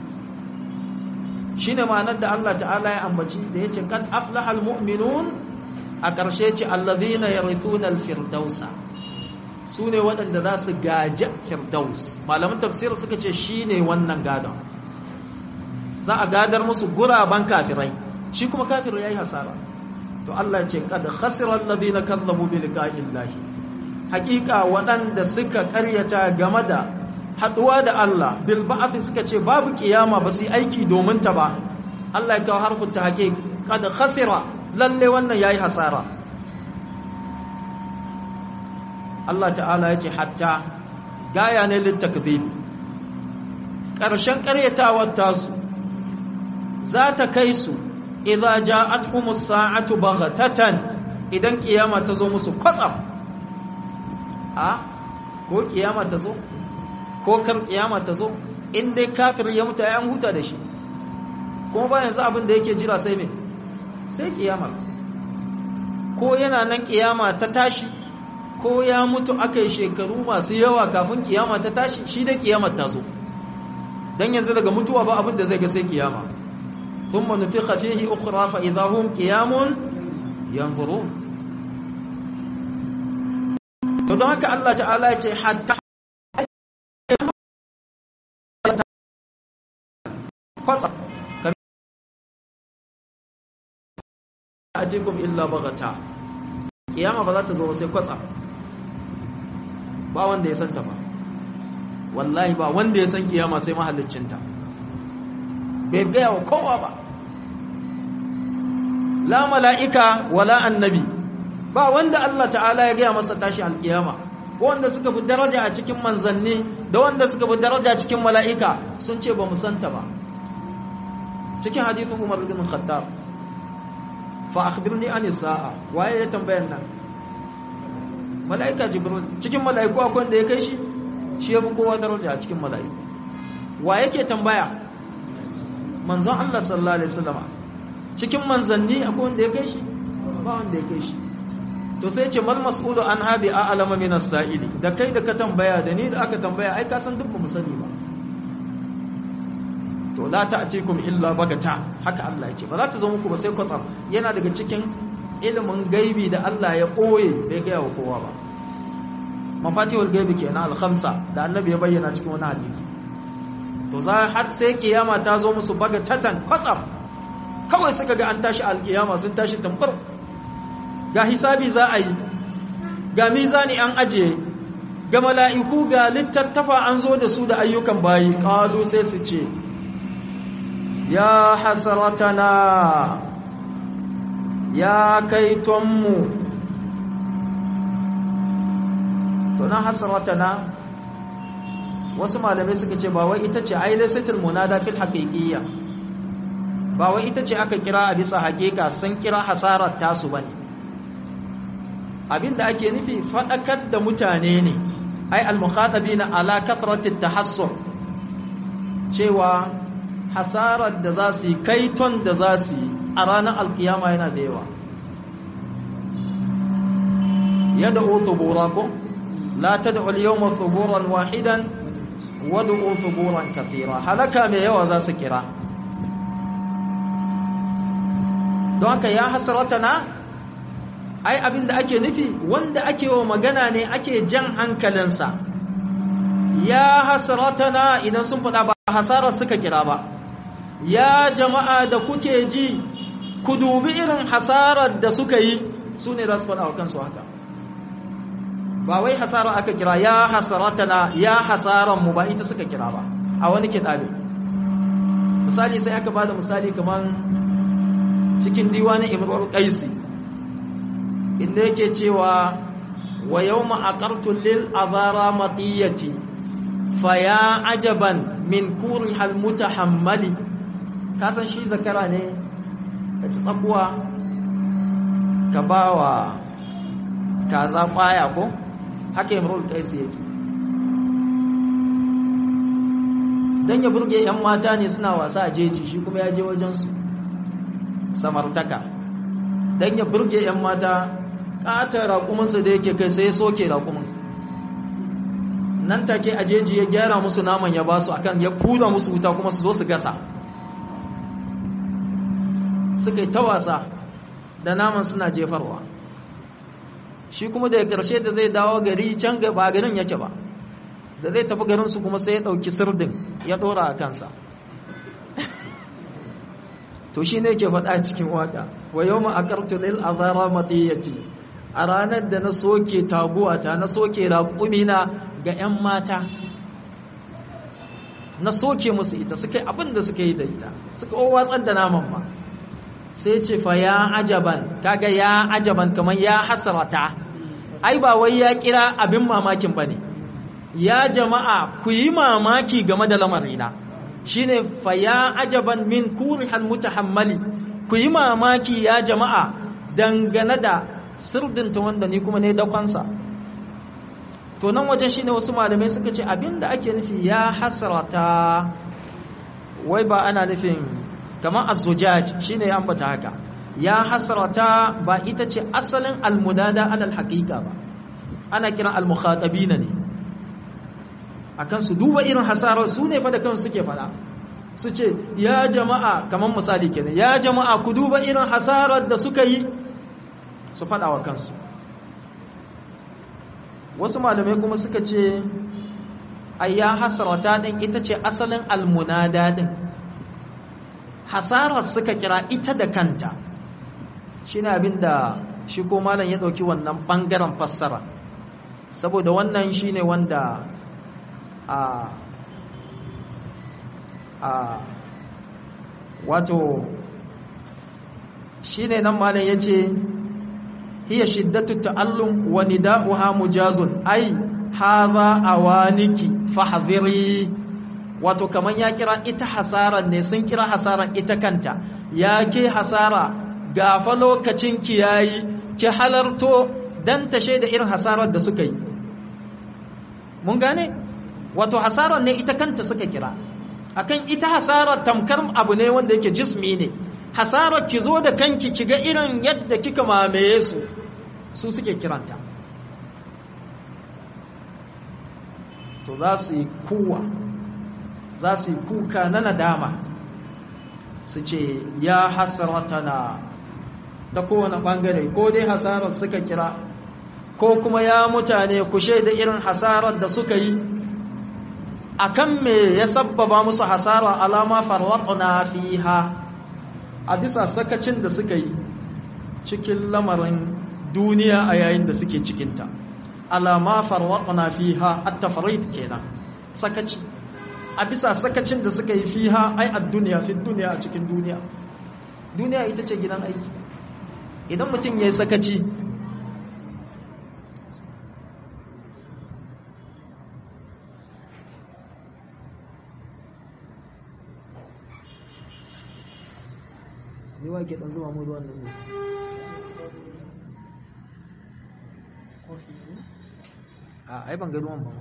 shine ma'anar da Allah ta'ala ya ambaci da yace kad aflahal mu'minun a ƙarshe ce allazina yarithuna al-firdausa sune waɗanda za su gaji firdaus malaman tafsir suka ce shine wannan gadon za a gadar musu guraban kafirai shi kuma kafirai yayi hasara to Allah ya ce kad khasira allazina kazzabu bi liqa'illahi haƙiƙa waɗanda suka ƙaryata game da haɗuwa da Allah bil ba'ath suka ce babu kiyama ba su yi aiki domin ta ba Allah ya kawo harfin ta haƙiƙ kad khasira lalle wannan yayi hasara Allah ta'ala ya ce hatta gaya ne littakdhib ƙarshen ƙaryatawar tasu za ta kai su idza ja'atuhumus sa'atu baghatatan idan kiyama ta zo musu kwatsam a ko kiyama ta zo ko kar kiyama ta zo in dai kafir ya mutu ya huta da shi kuma ba yanzu abin da yake jira sai me sai kiyama ko yana nan kiyama ta tashi ko ya mutu aka yi shekaru masu yawa kafin kiyama ta tashi shi da kiyamar ta zo dan yanzu daga mutuwa ba abin da zai ga sai kiyama thumma nufikha fihi ukhra fa idahum qiyamun yanzurun to don haka Allah ta'ala ya ce hatta kwatsa ajikum illa baghata kiyama ba za ta zo sai kwatsa ba wanda ya santa ba wallahi ba wanda ya san kiyama sai mahallicinta bai gaya wa kowa ba la mala'ika wala annabi ba wanda Allah ta'ala ya gaya masa tashi alkiyama wanda suka fi daraja a cikin manzanni da wanda suka fi daraja a cikin mala'ika sun ce ba mu santa ba cikin hadithin Umar bin Khattab fa akhbirni an sa'a waye ya tambayan nan mala'ika jibril cikin mala'iku akwai wanda ya kai shi shi ya fi kowa daraja a cikin mala'iku wa yake tambaya manzon Allah sallallahu alaihi wasallam cikin manzanni akwai wanda ya kai shi ba wanda ya kai shi to sai ce mal mas'ulu an habi a alama min as-sa'ili da kai da ka tambaya da ni da aka tambaya ai ka san duk ba mu sani ba to la ta'tikum illa bagata haka Allah yake ba za ta zo muku ba sai kwatsam yana daga cikin ilimin gaibi da Allah ya koye bai ga wa kowa ba mafatihul gaibi kenan al-khamsa da annabi ya bayyana cikin wani hadisi to za har sai kiyama ta zo musu bagatatan kwatsam kawai suka ga an tashi al-kiyama sun tashi tambar ga hisabi za a yi ga mizani an ajiye ga mala'iku ga littattafa an zo da su da ayyukan bayi ƙalu sai su ce ya hasaratana ya kai tonmu tunan hasaratana wasu malamai suka ce ba wai ita ce ailasatul munada fil haqiqiyya ba wai ita ce aka kira a bisa haƙiƙa sun kira hasarar tasu bane abinda ake nufi fadakar da mutane ne ai al-mukhatabina ala kathratit tahassur cewa hasarar da za su yi kaiton da za su yi a ranar alkiyama yana da yawa yadda thubura ko la tad'u al-yawma thuburan wahidan wad'u thuburan kathira halaka mai yawa za su kira don haka ya hasratana ai abin da ake nufi wanda ake wa magana ne ake jan hankalinsa ya hasratana idan sun faɗa ba hasarar suka kira ba ya jama'a da kuke ji ku dubi irin hasarar da suka yi su ne za su faɗa wa kansu haka ba wai hasarar aka kira ya hasratana ya hasarar mu ba ita suka kira ba a wani kiɗabe misali sai aka ba da misali kamar cikin diwanin imrul qaisi inda yake cewa wa yawma aqartu lil azara matiyati fa ya ajaban min kuri hal mutahammali kasan shi zakara ne ka ci tsakuwa ka bawa kaza kwaya ko haka imrul qaisi yake dan ya burge yan mata ne suna wasa a jeji shi kuma ya je wajen su samartaka dan ya burge yan mata ƙatar raƙuminsa da yake kai sai soke raƙumin nan take a jeji ya gyara musu naman ya basu akan ya kura musu wuta kuma su zo su gasa suka yi ta wasa da naman suna jefarwa shi kuma da ƙarshe da zai dawo gari can ba garin yake ba da zai tafi garinsu kuma sai ya ɗauki sirdin ya ɗora a kansa to shi ne ke faɗa cikin waka wa yau ma'akartu lil azara matiyati a ranar da na soke taguwata na soke raƙumina ga 'yan mata na soke musu ita suka yi abin da suka yi da ita suka watsar da naman ma sai ce fa ya ajaban kaga ya ajaban kamar ya hasarata ai ba wai ya kira abin mamakin ba ne ya jama'a ku yi mamaki game da lamarina shine fa ya ajaban min kurihal mutahammali ku yi mamaki ya jama'a dangane da sirdinta wanda ni kuma ne dakonsa to nan wajen shine wasu malamai suka ce abinda ake nufi ya hasrata wai ba ana nufin kamar az-zujaj shine ya ambata haka ya hasrata ba ita ce asalin almudada alal haqiqa ba ana kiran al-mukhatabina ne akan su duba irin hasarar su ne fa da kansu suke fada su ce ya jama'a kamar misali kenan ya jama'a ku duba irin hasarar da suka yi su fada wa kansu wasu malamai kuma suka ce ai ya hasarata din ita ce asalin almunada din hasarar suka kira ita da kanta shine abinda shi ko malam ya dauki wannan bangaren fassara saboda wannan shine wanda a a wato shine nan malam yace hiya shiddatu ta'allum wa nida'uha mujazun ai hadha awaniki fahdhiri wato kaman ya kira ita hasaran ne sun kira hasaran ita kanta ya ke hasara gafa lokacin ki yayi ki halarto dan tashe da irin hasarar da suka yi mun gane wato hasarar ne ita kanta suka kira akan ita hasarar tamkar abu ne wanda yake jismi ne hasarar ki zo da kanki ki ga irin yadda kika mamaye su su suke kiranta to za su yi kuwa za su yi kuka na nadama su ce ya hasaratana ta kowane ɓangare ko dai hasarar suka kira ko kuma ya mutane kushe da irin hasarar da suka yi akan me ya sabbaba musu hasara alama farwaqna fiha a bisa sakacin da suka yi cikin lamarin duniya a yayin da suke cikinta ala ma farwaqna fiha at-tafrid kenan sakaci a bisa sakacin da suka yi fiha ai ad-dunya fi dunya a cikin duniya duniya ita ce gidan aiki idan mutum yayi sakaci ni wa ke dan zuba mu ruwan nan ne a ai ban ga ruwan ba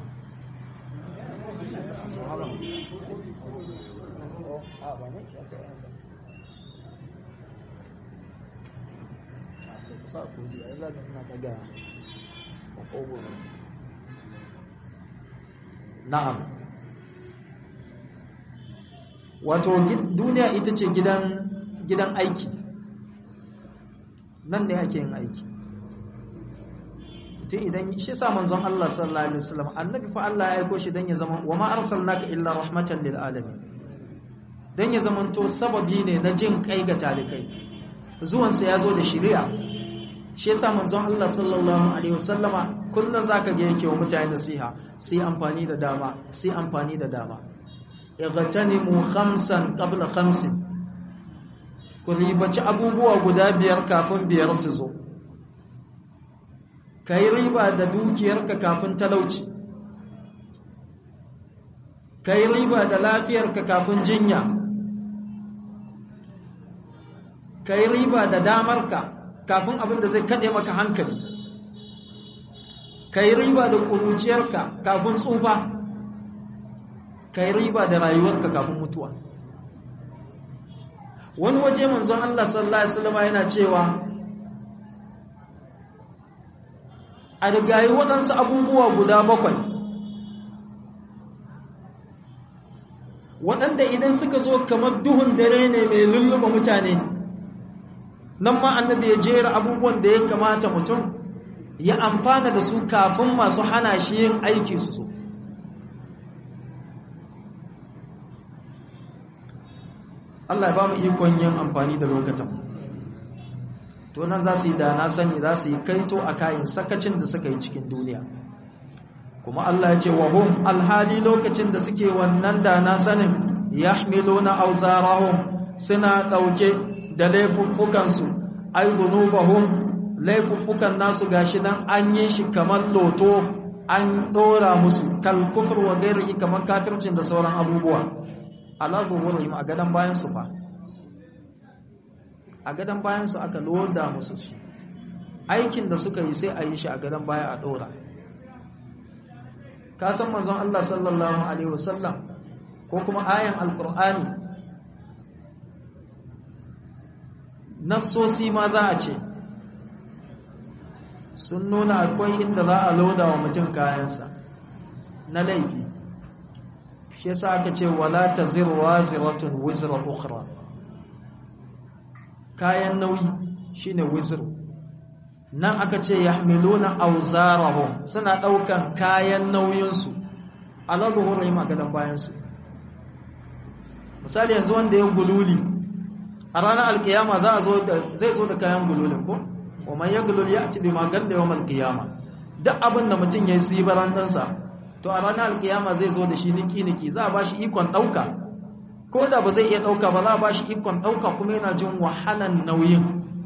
na'am wato duniya ita ce gidan gidan aiki nan ne ake yin aiki tun idan shi sa manzon Allah sallallahu alaihi wasallam annabi fa Allah ya aiko shi dan ya zama wa ma arsalnaka illa rahmatan lil alamin dan ya zama to sababi ne na jin kai ga talikai zuwan sa yazo da shari'a shi yasa manzon Allah sallallahu alaihi wasallama kullun zaka ga yake wa mutane nasiha sai amfani da dama sai amfani da dama ightanimu khamsan qabla khamsin ku ribaci abubuwa guda biyar kafin biyar su zo ka yi riba da dukiyarka kafin talauci ka yi riba da lafiyarka kafin jinya ka yi riba da damarka kafin abin da zai kaɗe maka hankali ka yi riba da ƙuruciyarka kafin tsufa ka yi riba da rayuwarka kafin mutuwa wani waje manzon Allah sallallahu Alaihi wasallama yana cewa a rigayi waɗansu abubuwa guda bakwai waɗanda idan suka zo kamar duhun dare ne mai lulluɓa mutane nan ma annabi ya jera abubuwan da ya kamata mutum ya amfana da su kafin masu hana shi yin aiki su zo Allah ya ba mu ikon yin amfani da lokacin to nan za su yi da na sani za su yi kaito a kayan sakacin da suka yi cikin duniya kuma Allah ya ce wa hum alhali lokacin da suke wannan da na sanin yahmiluna awzarahum suna dauke da laifuffukansu ay dhunubahum laifuffukan nasu gashi dan an yi shi kamar loto an dora musu kal kufr wa ghairihi kamar kafircin da sauran abubuwa ala zuhurihim a gadan bayan su fa a gadon bayansu aka loda musu su aikin da suka yi sai a yi shi a gadon baya a ɗora ka san manzon Allah sallallahu alaihi wasallam ko kuma ayan alkur'ani nassosi ma za a ce sun nuna akwai inda za a loda wa mutum kayansa na laifi shi yasa aka ce wala taziru waziratun wizra ukhra kayan nauyi shine wizru nan aka ce yahmiluna awzarahum suna daukan kayan nauyinsu ala zuhurihim a gadan bayansu misali yanzu wanda ya gululi a ranar alkiyama za a zo da zai zo da kayan gululin ko wa man yaglul ya'ti bima galla yawm alqiyama duk abin da mutum yayi sibaran dansa to a ranar alkiyama zai zo da shi niki niki za a bashi ikon dauka ko da ba zai iya ɗauka ba za a ba shi ikon ɗauka kuma yana jin wahalan nauyin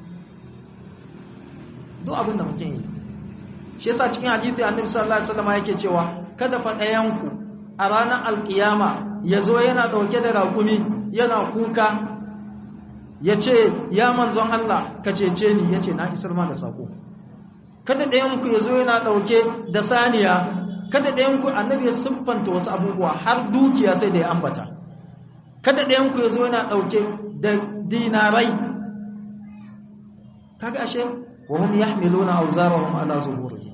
duk abin da mutum yi shi yasa cikin hadithi annabi sallallahu alaihi wasallam yake cewa kada fa ɗayanku a ranar alkiyama ya zo yana ɗauke da raƙumi yana kuka ya ce ya manzon Allah ka cece ni ya ce na isar ma da sako kada ɗayanku ya zo yana ɗauke da saniya kada ɗayanku annabi ya siffanta wasu abubuwa har dukiya sai da ya ambata kada ɗayanku ya zo yana ɗauke da dinarai kaga ashe wa hum yahmiluna awzarahum ala zuhurihim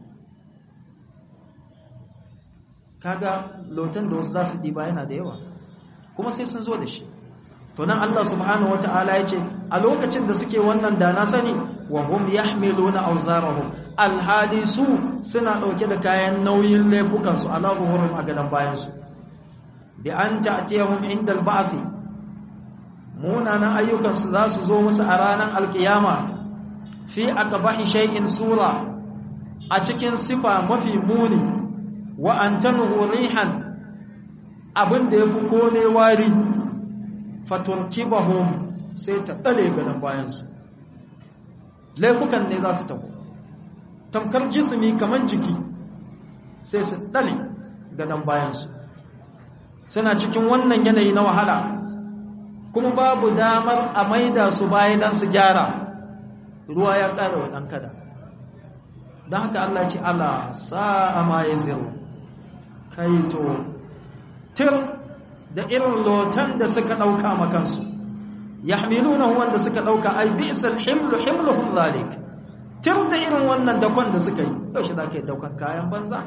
kaga lotan da wasu za su ɗiba yana da yawa kuma sai sun zo da shi to nan Allah subhanahu wata'ala ya ce a lokacin da suke wannan da na sani wa hum yahmiluna awzarahum alhadisu suna ɗauke da kayan nauyin laifukansu ala zuhurihim a gadan bayansu bi an ta'tiyahum inda al-ba'th munanan ayyukansu za su zo musu a ranar alkiyama fi aqbahi shay'in sura a cikin sifa mafi muni wa an tanhu rihan abin da ya fi kone wari fatunkibahum sai ta ɗale gadon bayansu laifukan ne za su taho tamkar jismi kamar jiki sai su ɗale gadon bayansu suna cikin wannan yanayi na wahala kuma babu damar a maida su baya don su gyara ruwa ya ƙara wa ɗan kada don haka Allah ce Allah sa'a ma ya ziru kaito tir da irin lotan da suka ɗauka makansu ya hamiluna wanda suka ɗauka ai bisal himlu himluhum zalik tir da irin wannan dakon da suka yi yaushe za ka yi daukan kayan banza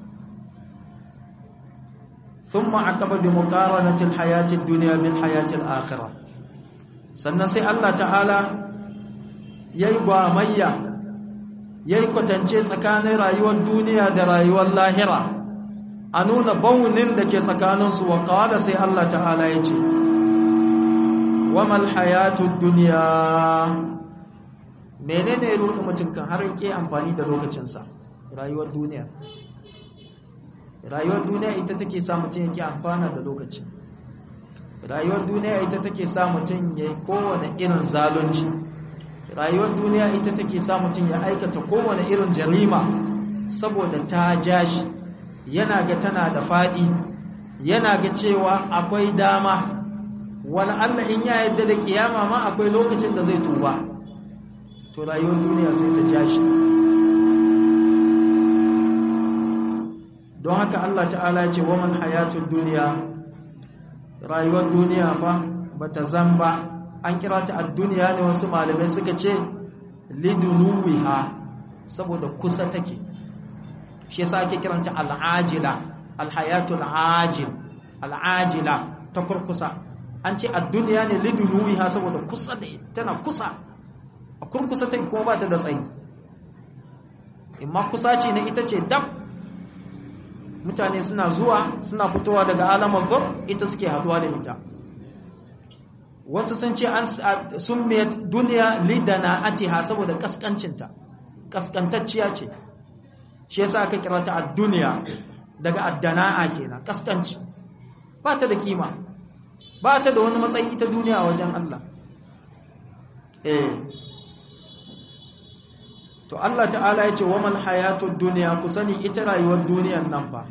ثم عقب بمقارنة الحياة الدنيا بالحياة الآخرة sannan sai Allah ta'ala yayi gwamayya yayi kwatance tsakanin rayuwar duniya da rayuwar lahira a nuna baunin da ke tsakaninsu wa qala sai Allah ta'ala ya ce wamal hayatud dunya menene ruɗu mutum kan har yake amfani da lokacinsa rayuwar duniya rayuwar duniya ita take sa mutum yake amfana da lokaci rayuwar duniya ita take sa mutum ya yi kowane irin zalunci rayuwar duniya ita take sa mutum ya aikata kowane irin jarima saboda ta ja shi yana ga tana da faɗi yana ga cewa akwai dama wani allah in ya yadda da kiyama ma akwai lokacin da zai tuba to rayuwar duniya sai ta ja shi don haka Allah ta'ala ce wa man hayatud duniya rayuwar duniya fa bata zamba an kira ta ad-duniya ne wasu malamai suka ce lidunuwiha saboda kusa take shi yasa ake kiranta al-ajila al-hayatul ajil al-ajila ta kurkusa an ce ad-duniya ne lidunuwiha saboda kusa da tana kusa a kurkusa take kuma ba ta da tsayi imma kusa ce ne ita ce dab mutane suna zuwa suna fitowa daga alamar zur ita suke haduwa da ita wasu sun ce an sun mai duniya lidana atiha saboda kaskancinta kaskantacciya ce shi yasa aka kira ta ad-duniya daga addana'a kenan kaskanci ba ta da kima ba ta da wani matsayi ita duniya a wajen Allah eh to Allah ta'ala ya ce wamal hayatud duniya ku sani ita rayuwar duniyan nan ba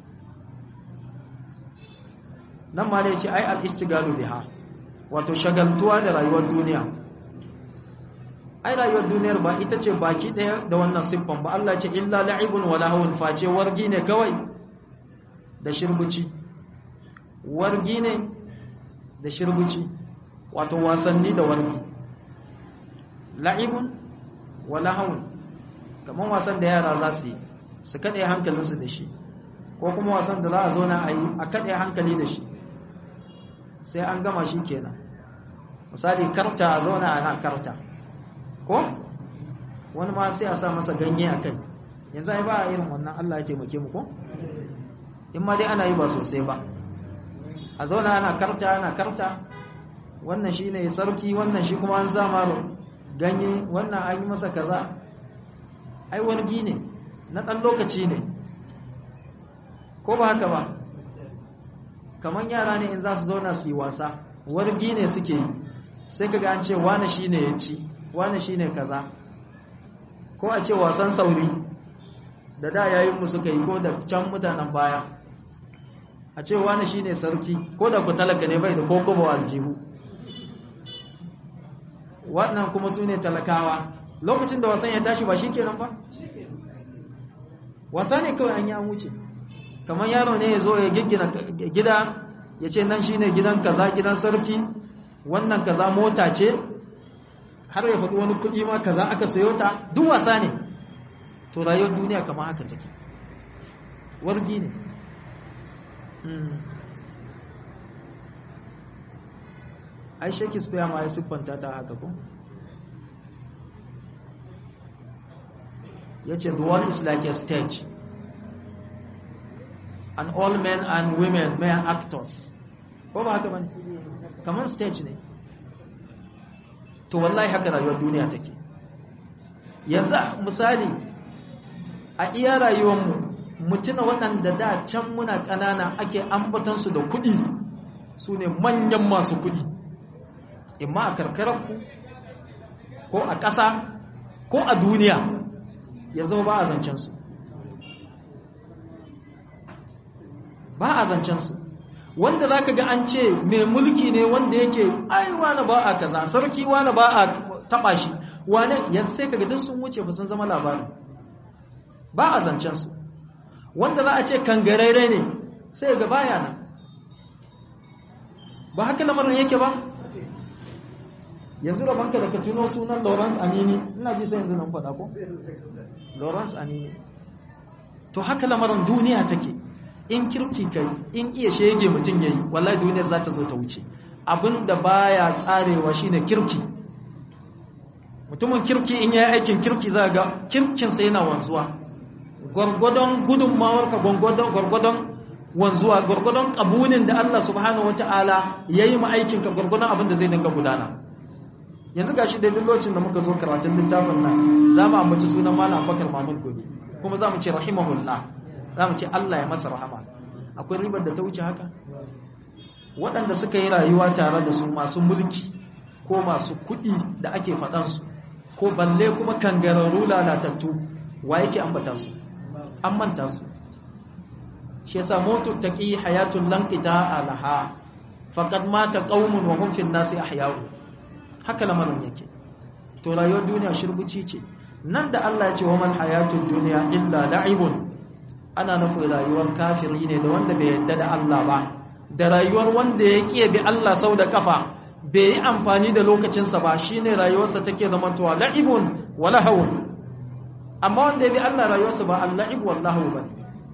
nan ma ne ce ai al-istigalu biha wato shagaltuwa da rayuwar duniya ai rayuwar duniyar ba ita ce baki daya da wannan siffan ba Allah ce illa la'ibun wa lahawun face wargi ne kawai da shirbuci wargi ne da shirbuci wato wasanni da wargi la'ibun wala haun kamar wasan da yara za su yi su kaɗe hankalinsu da shi ko kuma wasan da za a zauna a yi a kaɗe hankali da shi sai an gama shi kenan misali karta a zauna ana karta ko wani ma sai a sa masa ganye a kai yanzu ai ba a irin wannan allah ya taimake mu ko in ma dai ana yi ba sosai ba a zauna ana karta ana karta wannan shi ne sarki wannan shi kuma an sa maro ganye wannan an yi masa kaza ai wargi ne na ɗan lokaci ne ko ba haka ba kamar yara ne in za su zauna su yi wasa wargi ne suke yi sai kaga an ce wane shi ne ya ci wane shi ne kaza ko a ce wasan sauri da da yayin mu suka yi ko da can mutanen baya a ce wane shi ne sarki ko da ku talaka ne bai da kokobo aljihu waɗannan kuma su ne talakawa lokacin da wasan ya tashi ba shi kenan ba wasa ne kawai an yi an wuce kamar yaro ne ya zo ya giggina gida ya ce nan shine gidan kaza gidan sarki wannan kaza mota ce har ya faɗi wani kuɗi ma kaza aka sayo ta duk wasa ne to rayuwar duniya kamar haka take wargi ne ai shakespeare ma ya siffanta ta haka ko ya ce the world is like a stage and all men and women may are actors ko ba haka bane kamar stage ne to wallahi haka rayuwar duniya take yanzu misali a iya rayuwarmu mutuna waɗanda da can muna ƙanana ake ambatansu da kuɗi su ne manyan masu kuɗi imma a karkararku ko a ƙasa ko a duniya ya zama ba a zancensu ba a zancensu wanda za ka ga an ce mai mulki ne wanda yake ai wane ba a kaza sarki wane ba a taɓa shi wane yanzu sai ka ga duk sun wuce ba sun zama labarin ba a zancensu wanda za a ce kangararre ne sai ga baya nan ba haka lamarin yake ba yanzu da banka da ka tuno sunan lawrence anini ina ji sai yanzu nan faɗa ko lawrence anini to haka lamarin duniya take in kirki kai in iya shege mutum yayi wallahi duniyar za ta zo ta wuce abinda baya karewa shine kirki mutumin kirki in yayi aikin kirki za ga kirkinsa yana wanzuwa gwargwadon gudunmawarka gwargwadon wanzuwa gwargwadon kabunin da Allah subhanahu wata'ala ya yi ma'aikinka gwargwadon abin da zai dinga gudana yanzu ga shi daidai lokacin da muka zo karatun littafin nan za mu ambaci sunan malam bakar mahmud gobe kuma za mu ce rahimahullah za mu ce Allah ya masa rahama akwai ribar da ta wuce haka waɗanda suka yi rayuwa tare da su masu mulki ko masu kuɗi da ake faɗansu ko balle kuma kangararru lalatattu wa yake ambata su an manta su shi yasa motu taqi hayatul lanqita alaha faqad mata qaumun wa hum fil nasi ahya'u haka lamarin yake to rayuwar duniya shirbuci ce nan da Allah ya ce wa man hayatud dunya illa la'ibun ana nufin rayuwar kafiri ne da wanda bai yadda da Allah ba da rayuwar wanda ya kiye bi Allah sau da kafa bai yi amfani da lokacinsa ba shine rayuwarsa take zamantowa la'ibun wa lahawun amma wanda ya bi Allah rayuwarsa ba al-la'ib wallahu ba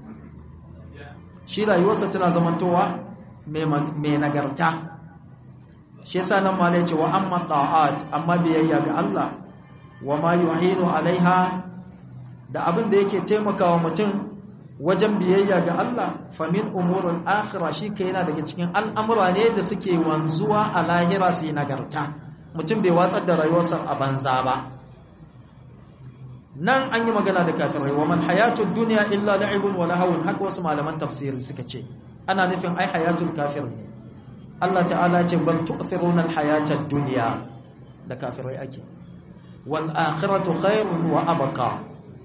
shi rayuwarsa tana zamantowa mai nagarta shi yasa nan ma ce wa amma ta'at amma biyayya ga Allah wa ma yu'inu alaiha da abin da yake taimakawa mutum wajen biyayya ga Allah famin umurul akhirah shi kai yana daga cikin al'amura ne da suke wanzuwa a lahira su nagarta mutum bai watsar da rayuwarsa a banza ba nan an yi magana da kafirai wa man hayatud dunya illa la'ibun wa lahawun haka wasu malaman tafsiri suka ce ana nufin ai hayatul kafir ne Allah ta'ala ce bal tu'thiruna al-hayatad dunya da kafirai ake wal akhiratu khairun wa abqa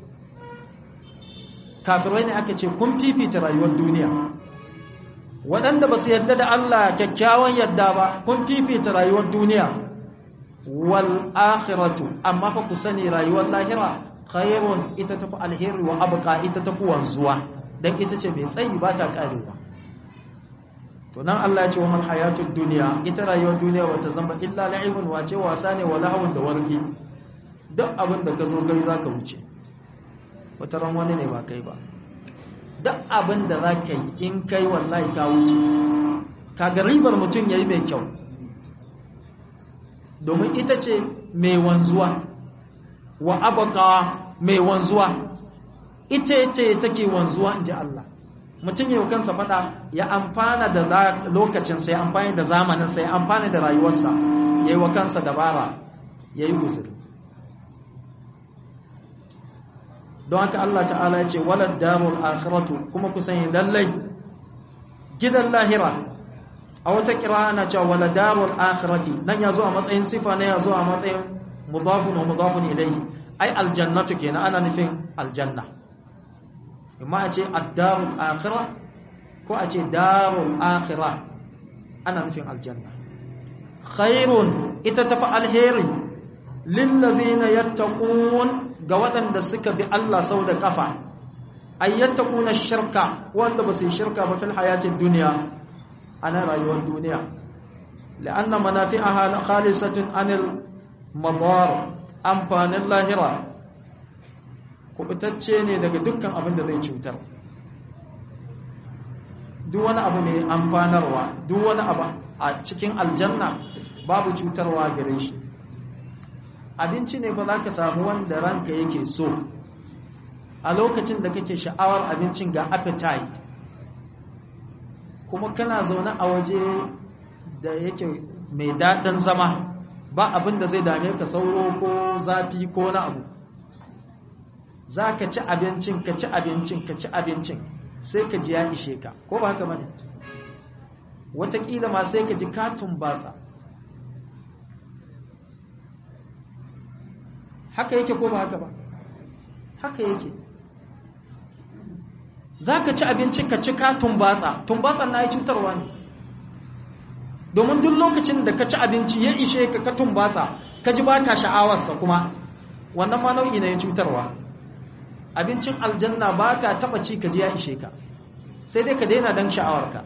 kafirai ne aka ce kun fifita rayuwar duniya waɗanda ba su yadda da Allah kyakkyawan yadda ba kun fifita rayuwar duniya wal akhiratu amma fa ku sani rayuwar lahira khairun ita tafi alheri wa abqa ita tafi wanzuwa dan ita ce mai tsayi ba ta karewa to nan Allah ya ce wa man hayatud dunya ita rayuwar duniya wata zamba illa la'ibun wace wasa ne wa lahawun da wargi duk abin da ka zo gari zaka wuce wata ran wani ne ba kai ba duk abin da za ka yi in kai wallahi ka wuce kaga ribar mutum ya yi mai kyau domin ita ce mai wanzuwa wa abaka mai wanzuwa ita ce take wanzuwa in ji Allah mutum yau kansa fada ya amfana da lokacinsa ya amfani da zamaninsa ya amfani da rayuwarsa ya yi wa kansa dabara ya yi guzuri don haka Allah ta'ala ya ce walad darul akhiratu kuma ku sani lallai gidan lahira a wata kira ana cewa walad darul akhirati nan ya zo a matsayin sifa ne ya zo a matsayin mudafun wa mudafun ilayhi ai aljannatu kenan ana nufin aljanna amma a ce ad-darul akhirah ko a ce darul akhirah ana nufin aljanna khairun ita tafi alheri lillazina yattaqun ga waɗanda suka bi Allah sau da ƙafa ayyata kuna shirka wanda ba su yi shirka ba fil hayatin duniya a na rayuwar duniya la'anna manafi'aha khalisatun anil madar amfanin lahira kubutacce ne daga dukkan abin da zai cutar duk wani abu mai amfanarwa duk wani abu a cikin aljanna babu cutarwa gare shi abinci ne fa za ka samu wanda ranka yake so a lokacin da kake sha'awar abincin ga appetite kuma kana zaune a waje da yake mai daɗin zama ba abin da zai dame ka sauro ko zafi ko na abu za ka ci abincin ka ci abincin ka ci abincin sai ka ji ya ishe ka ko ba haka bane wataƙila ma sai ka ji katun batsa haka yake ko ba haka ba haka yake za ka ci abinci ka ci ka tumbatsa tumbatsan na yi cutarwa ne domin duk lokacin da ka ci abinci ya ishe ka ka tumbatsa ka ji ba ka sha'awarsa kuma wannan ma nau'i na ya cutarwa abincin aljanna ba ka taɓa ci ka ji ya ishe ka sai dai ka daina don sha'awarka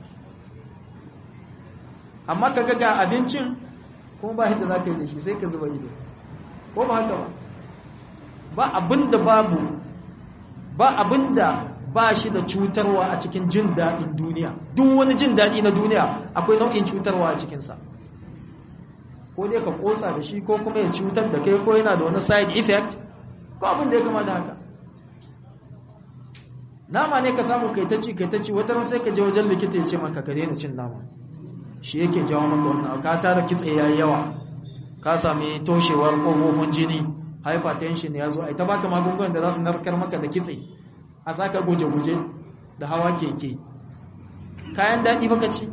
amma ka ga abincin kuma ba yadda za ka yi da shi sai ka zuba ido ko ba haka ba ba abinda babu ba abinda ba shi da cutarwa a cikin jin daɗin duniya duk wani jin daɗi na duniya akwai nau'in cutarwa a cikinsa ko dai ka ƙosa da shi ko kuma ya cutar da kai ko yana da wani side effect ko abin da ya kama da haka nama ne ka samu kai ta ci kai ta ci wata ran sai ka je wajen likita ya ce maka ka daina cin nama shi yake jawo maka wannan ka tara kitse yayi yawa ka sami toshewar ƙofofin jini hypertension ya zo a ita baka magungunan da za su narkar maka da kitse a saka guje-guje da hawa keke kayan daɗi baka ci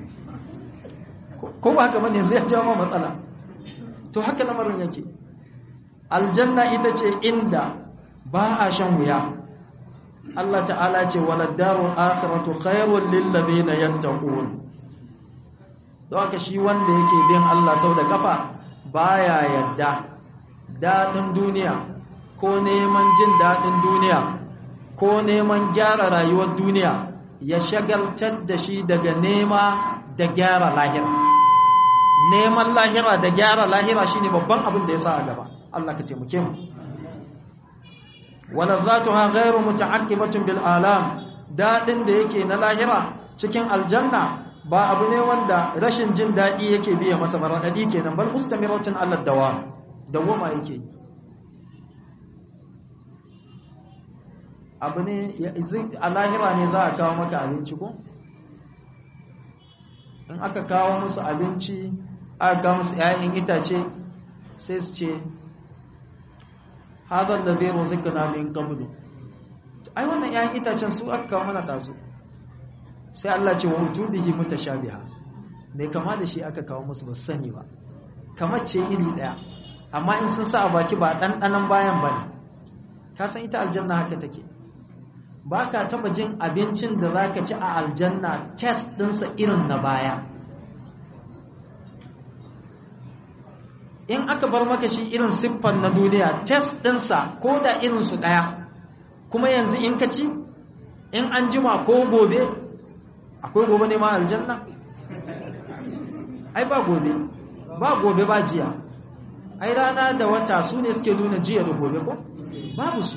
ko ba haka bane zai jawo matsala to haka lamarin yake aljanna ita ce inda ba a shan wuya Allah ta'ala ce waladdarul akhiratu khairul lil ladina yattaqun don haka shi wanda yake bin Allah sau da kafa baya yadda daɗin duniya ko neman jin daɗin duniya ko neman gyara rayuwar duniya ya shagaltar da shi daga nema da gyara lahira neman lahira da gyara lahira shine babban abin da ya sa a gaba Allah ka taimake mu wala zatuha ghairu muta'aqqibatun bil alam dadin da yake na lahira cikin aljanna ba abu ne wanda rashin jin daɗi yake biya masa maradadi kenan bal mustamiratun ala dawa dawama yake abu ne a lahira ne za a kawo maka abinci ko in aka kawo musu abinci aka kawo musu 'ya'yan itace sai su ce hadar da zai rozika na min qablu ai wannan 'ya'yan itacen su aka kawo mana ɗazu sai Allah ce wa wujudihi mutashabiha mai kama da shi aka kawo musu ba sani ba kamar ce iri ɗaya amma in sun sa a baki ba ɗanɗanan bayan ba ne ka san ita aljanna haka take ba ka taɓa jin abincin da za ka ci a aljanna test ɗinsa irin na baya in aka bar maka shi irin siffan na duniya test ɗinsa ko da irinsu ɗaya kuma yanzu in ka ci in an jima ko gobe akwai gobe ne ma aljanna ai ba gobe ba gobe ba jiya ai rana da wata su ne suke nuna jiya da gobe ko babu su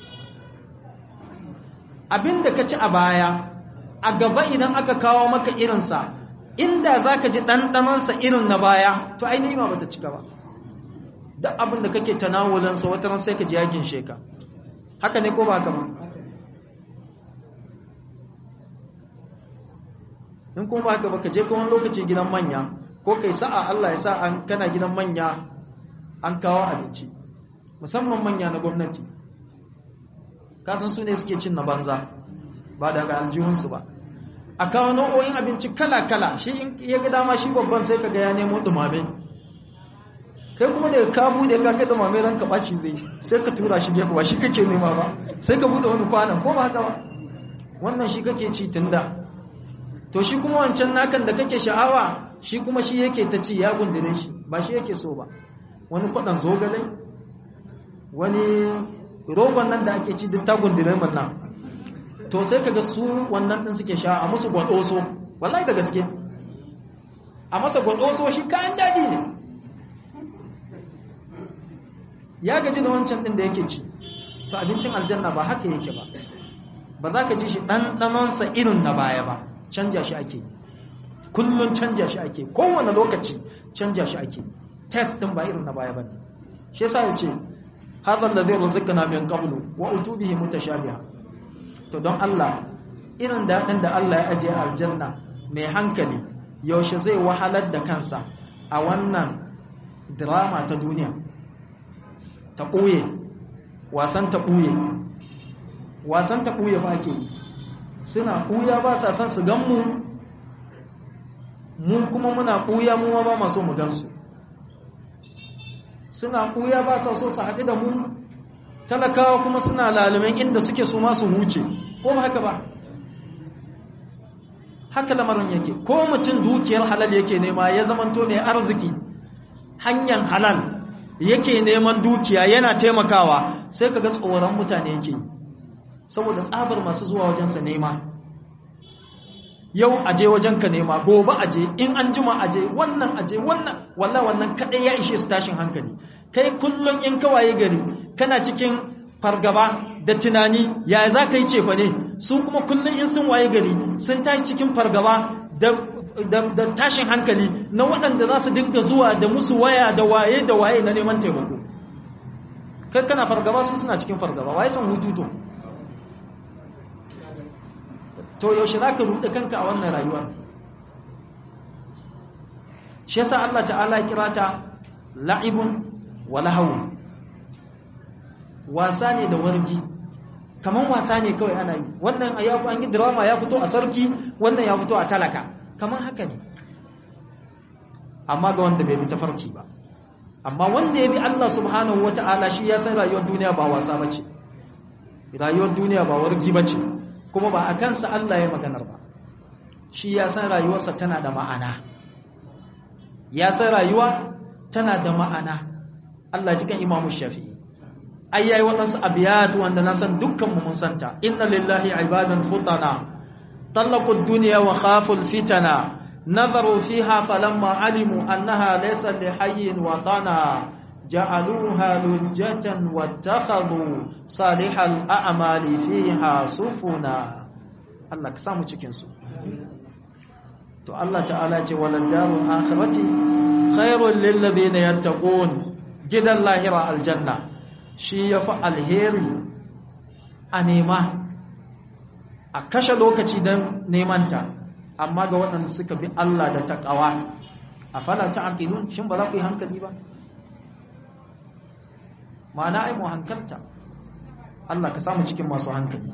abinda ka ci a baya a gaba idan aka kawo maka irinsa inda za ka ji ɗanɗanansa irin na baya to ai nima ba ta cika ba duk abinda kake tanawulansa wata ran sai ka ji yagin sheka haka ne ko ba haka ba in kuma ba haka ba ka je kuma lokaci gidan manya ko kai sa'a Allah ya sa an kana gidan manya an kawo abinci musamman manya na gwamnati kasan su ne suke cin na banza ba daga aljihunsu ba a kawo nau'o'in abinci kala-kala shi in ya ga dama shi babban sai ka ga ya nemo dumame kai kuma da ka bude ka kai dumame ran ka baci zai sai ka tura shi gefe ba shi kake nema ba sai ka bude wani kwanan ko ba haka ba wannan shi kake ci tunda to shi kuma wancan nakan da kake sha'awa shi kuma shi yake ta ci ya gundure shi ba shi yake so ba wani kwaɗan zogalai wani rogon nan da ake ci duk ta gundure mun nan to sai kaga su wannan din suke sha a musu gwadoso wallahi da gaske a masa gwadoso shi kayan daɗi ne ya gaji da wancan din da yake ci to abincin aljanna ba haka yake ba ba za ka ji shi ɗanɗanonsa irin na baya ba canja shi ake kullum canja shi ake kowane lokaci canja shi ake test din ba irin na baya bane shi yasa yace hadha alladhi rizqna min qablu wa utubihi mutashabiha to don Allah irin dadin da Allah ya aje aljanna mai hankali yaushe zai wahalar da kansa a wannan drama ta duniya ta koye wasan ta ɓuye wasan ta ɓuye fa ake yi suna ɓuya ba sa son su gan mu mu kuma muna ɓuya mu ba maso mu gansu suna ɓuya ba sa so su haɗu da mu talakawa kuma suna lalumin inda suke so masu huce ko ba haka ba haka lamarin yake ko mutum dukiyar halal yake nema ya zamanto mai arziki hanyar halal yake neman dukiya yana taimakawa sai kaga tsoron mutane yake saboda tsabar masu zuwa wajensa nema yau aje wajenka nema gobe aje in an jima aje wannan aje wannan walla wannan kadai ya ishe su tashin hankali kai kullum in kawaye gari kana cikin fargaba da tunani ya za ka yi cefa ne su kuma kullum in sun waye gari sun tashi cikin fargaba da tashin hankali na waɗanda za su dinga zuwa da musu waya da waye da waye na neman taimako kai kana fargaba su suna cikin fargaba waye san hutu to to yaushe za ka ruɗe kanka a wannan rayuwa shi yasa Allah ta'ala kira ta la'ibun wa lahawun wasa ne da wargi kaman wasa ne kawai ana yi wannan ya an yi drama ya fito a sarki wannan ya fito a talaka kaman haka ne amma ga wanda bai bi tafarki ba amma wanda ya bi Allah subhanahu wata'ala shi ya san rayuwar duniya ba wasa bace rayuwar duniya ba wargi bace kuma ba a kansa Allah ya maganar ba shi ya san rayuwarsa tana da ma'ana ya san rayuwa tana da ma'ana Allah cikin imamu shafi'i ai yayi waɗansu abiyat wanda na san dukkanmu mun santa inna lillahi ibadan futana talaqu dunya wa khafu fitana nazaru fiha falamma alimu annaha laysa lihayyin wa tana ja'aluha lujjatan wattakhadhu salihal a'mali fiha sufuna Allah ka samu cikin su to Allah ta'ala ce walad darul akhirati khairul lil ladina yattaqun gidan lahira aljanna shi ya fi alheri a nema a kashe lokaci don nemanta amma ga waɗanda suka bi Allah da taƙawa a fala ta aƙilun shin ba za ku yi hankali ba ma'ana ai mu hankalta Allah ka samu cikin masu hankali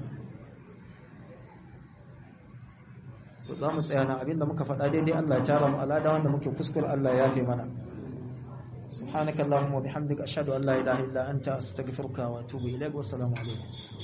to za mu tsaya na abinda muka faɗa daidai Allah ya tara mu alada wanda muke kuskure Allah ya yafe mana سبحانك اللهم وبحمدك أشهد أن لا إله إلا أنت أستغفرك وأتوب إليك والسلام عليكم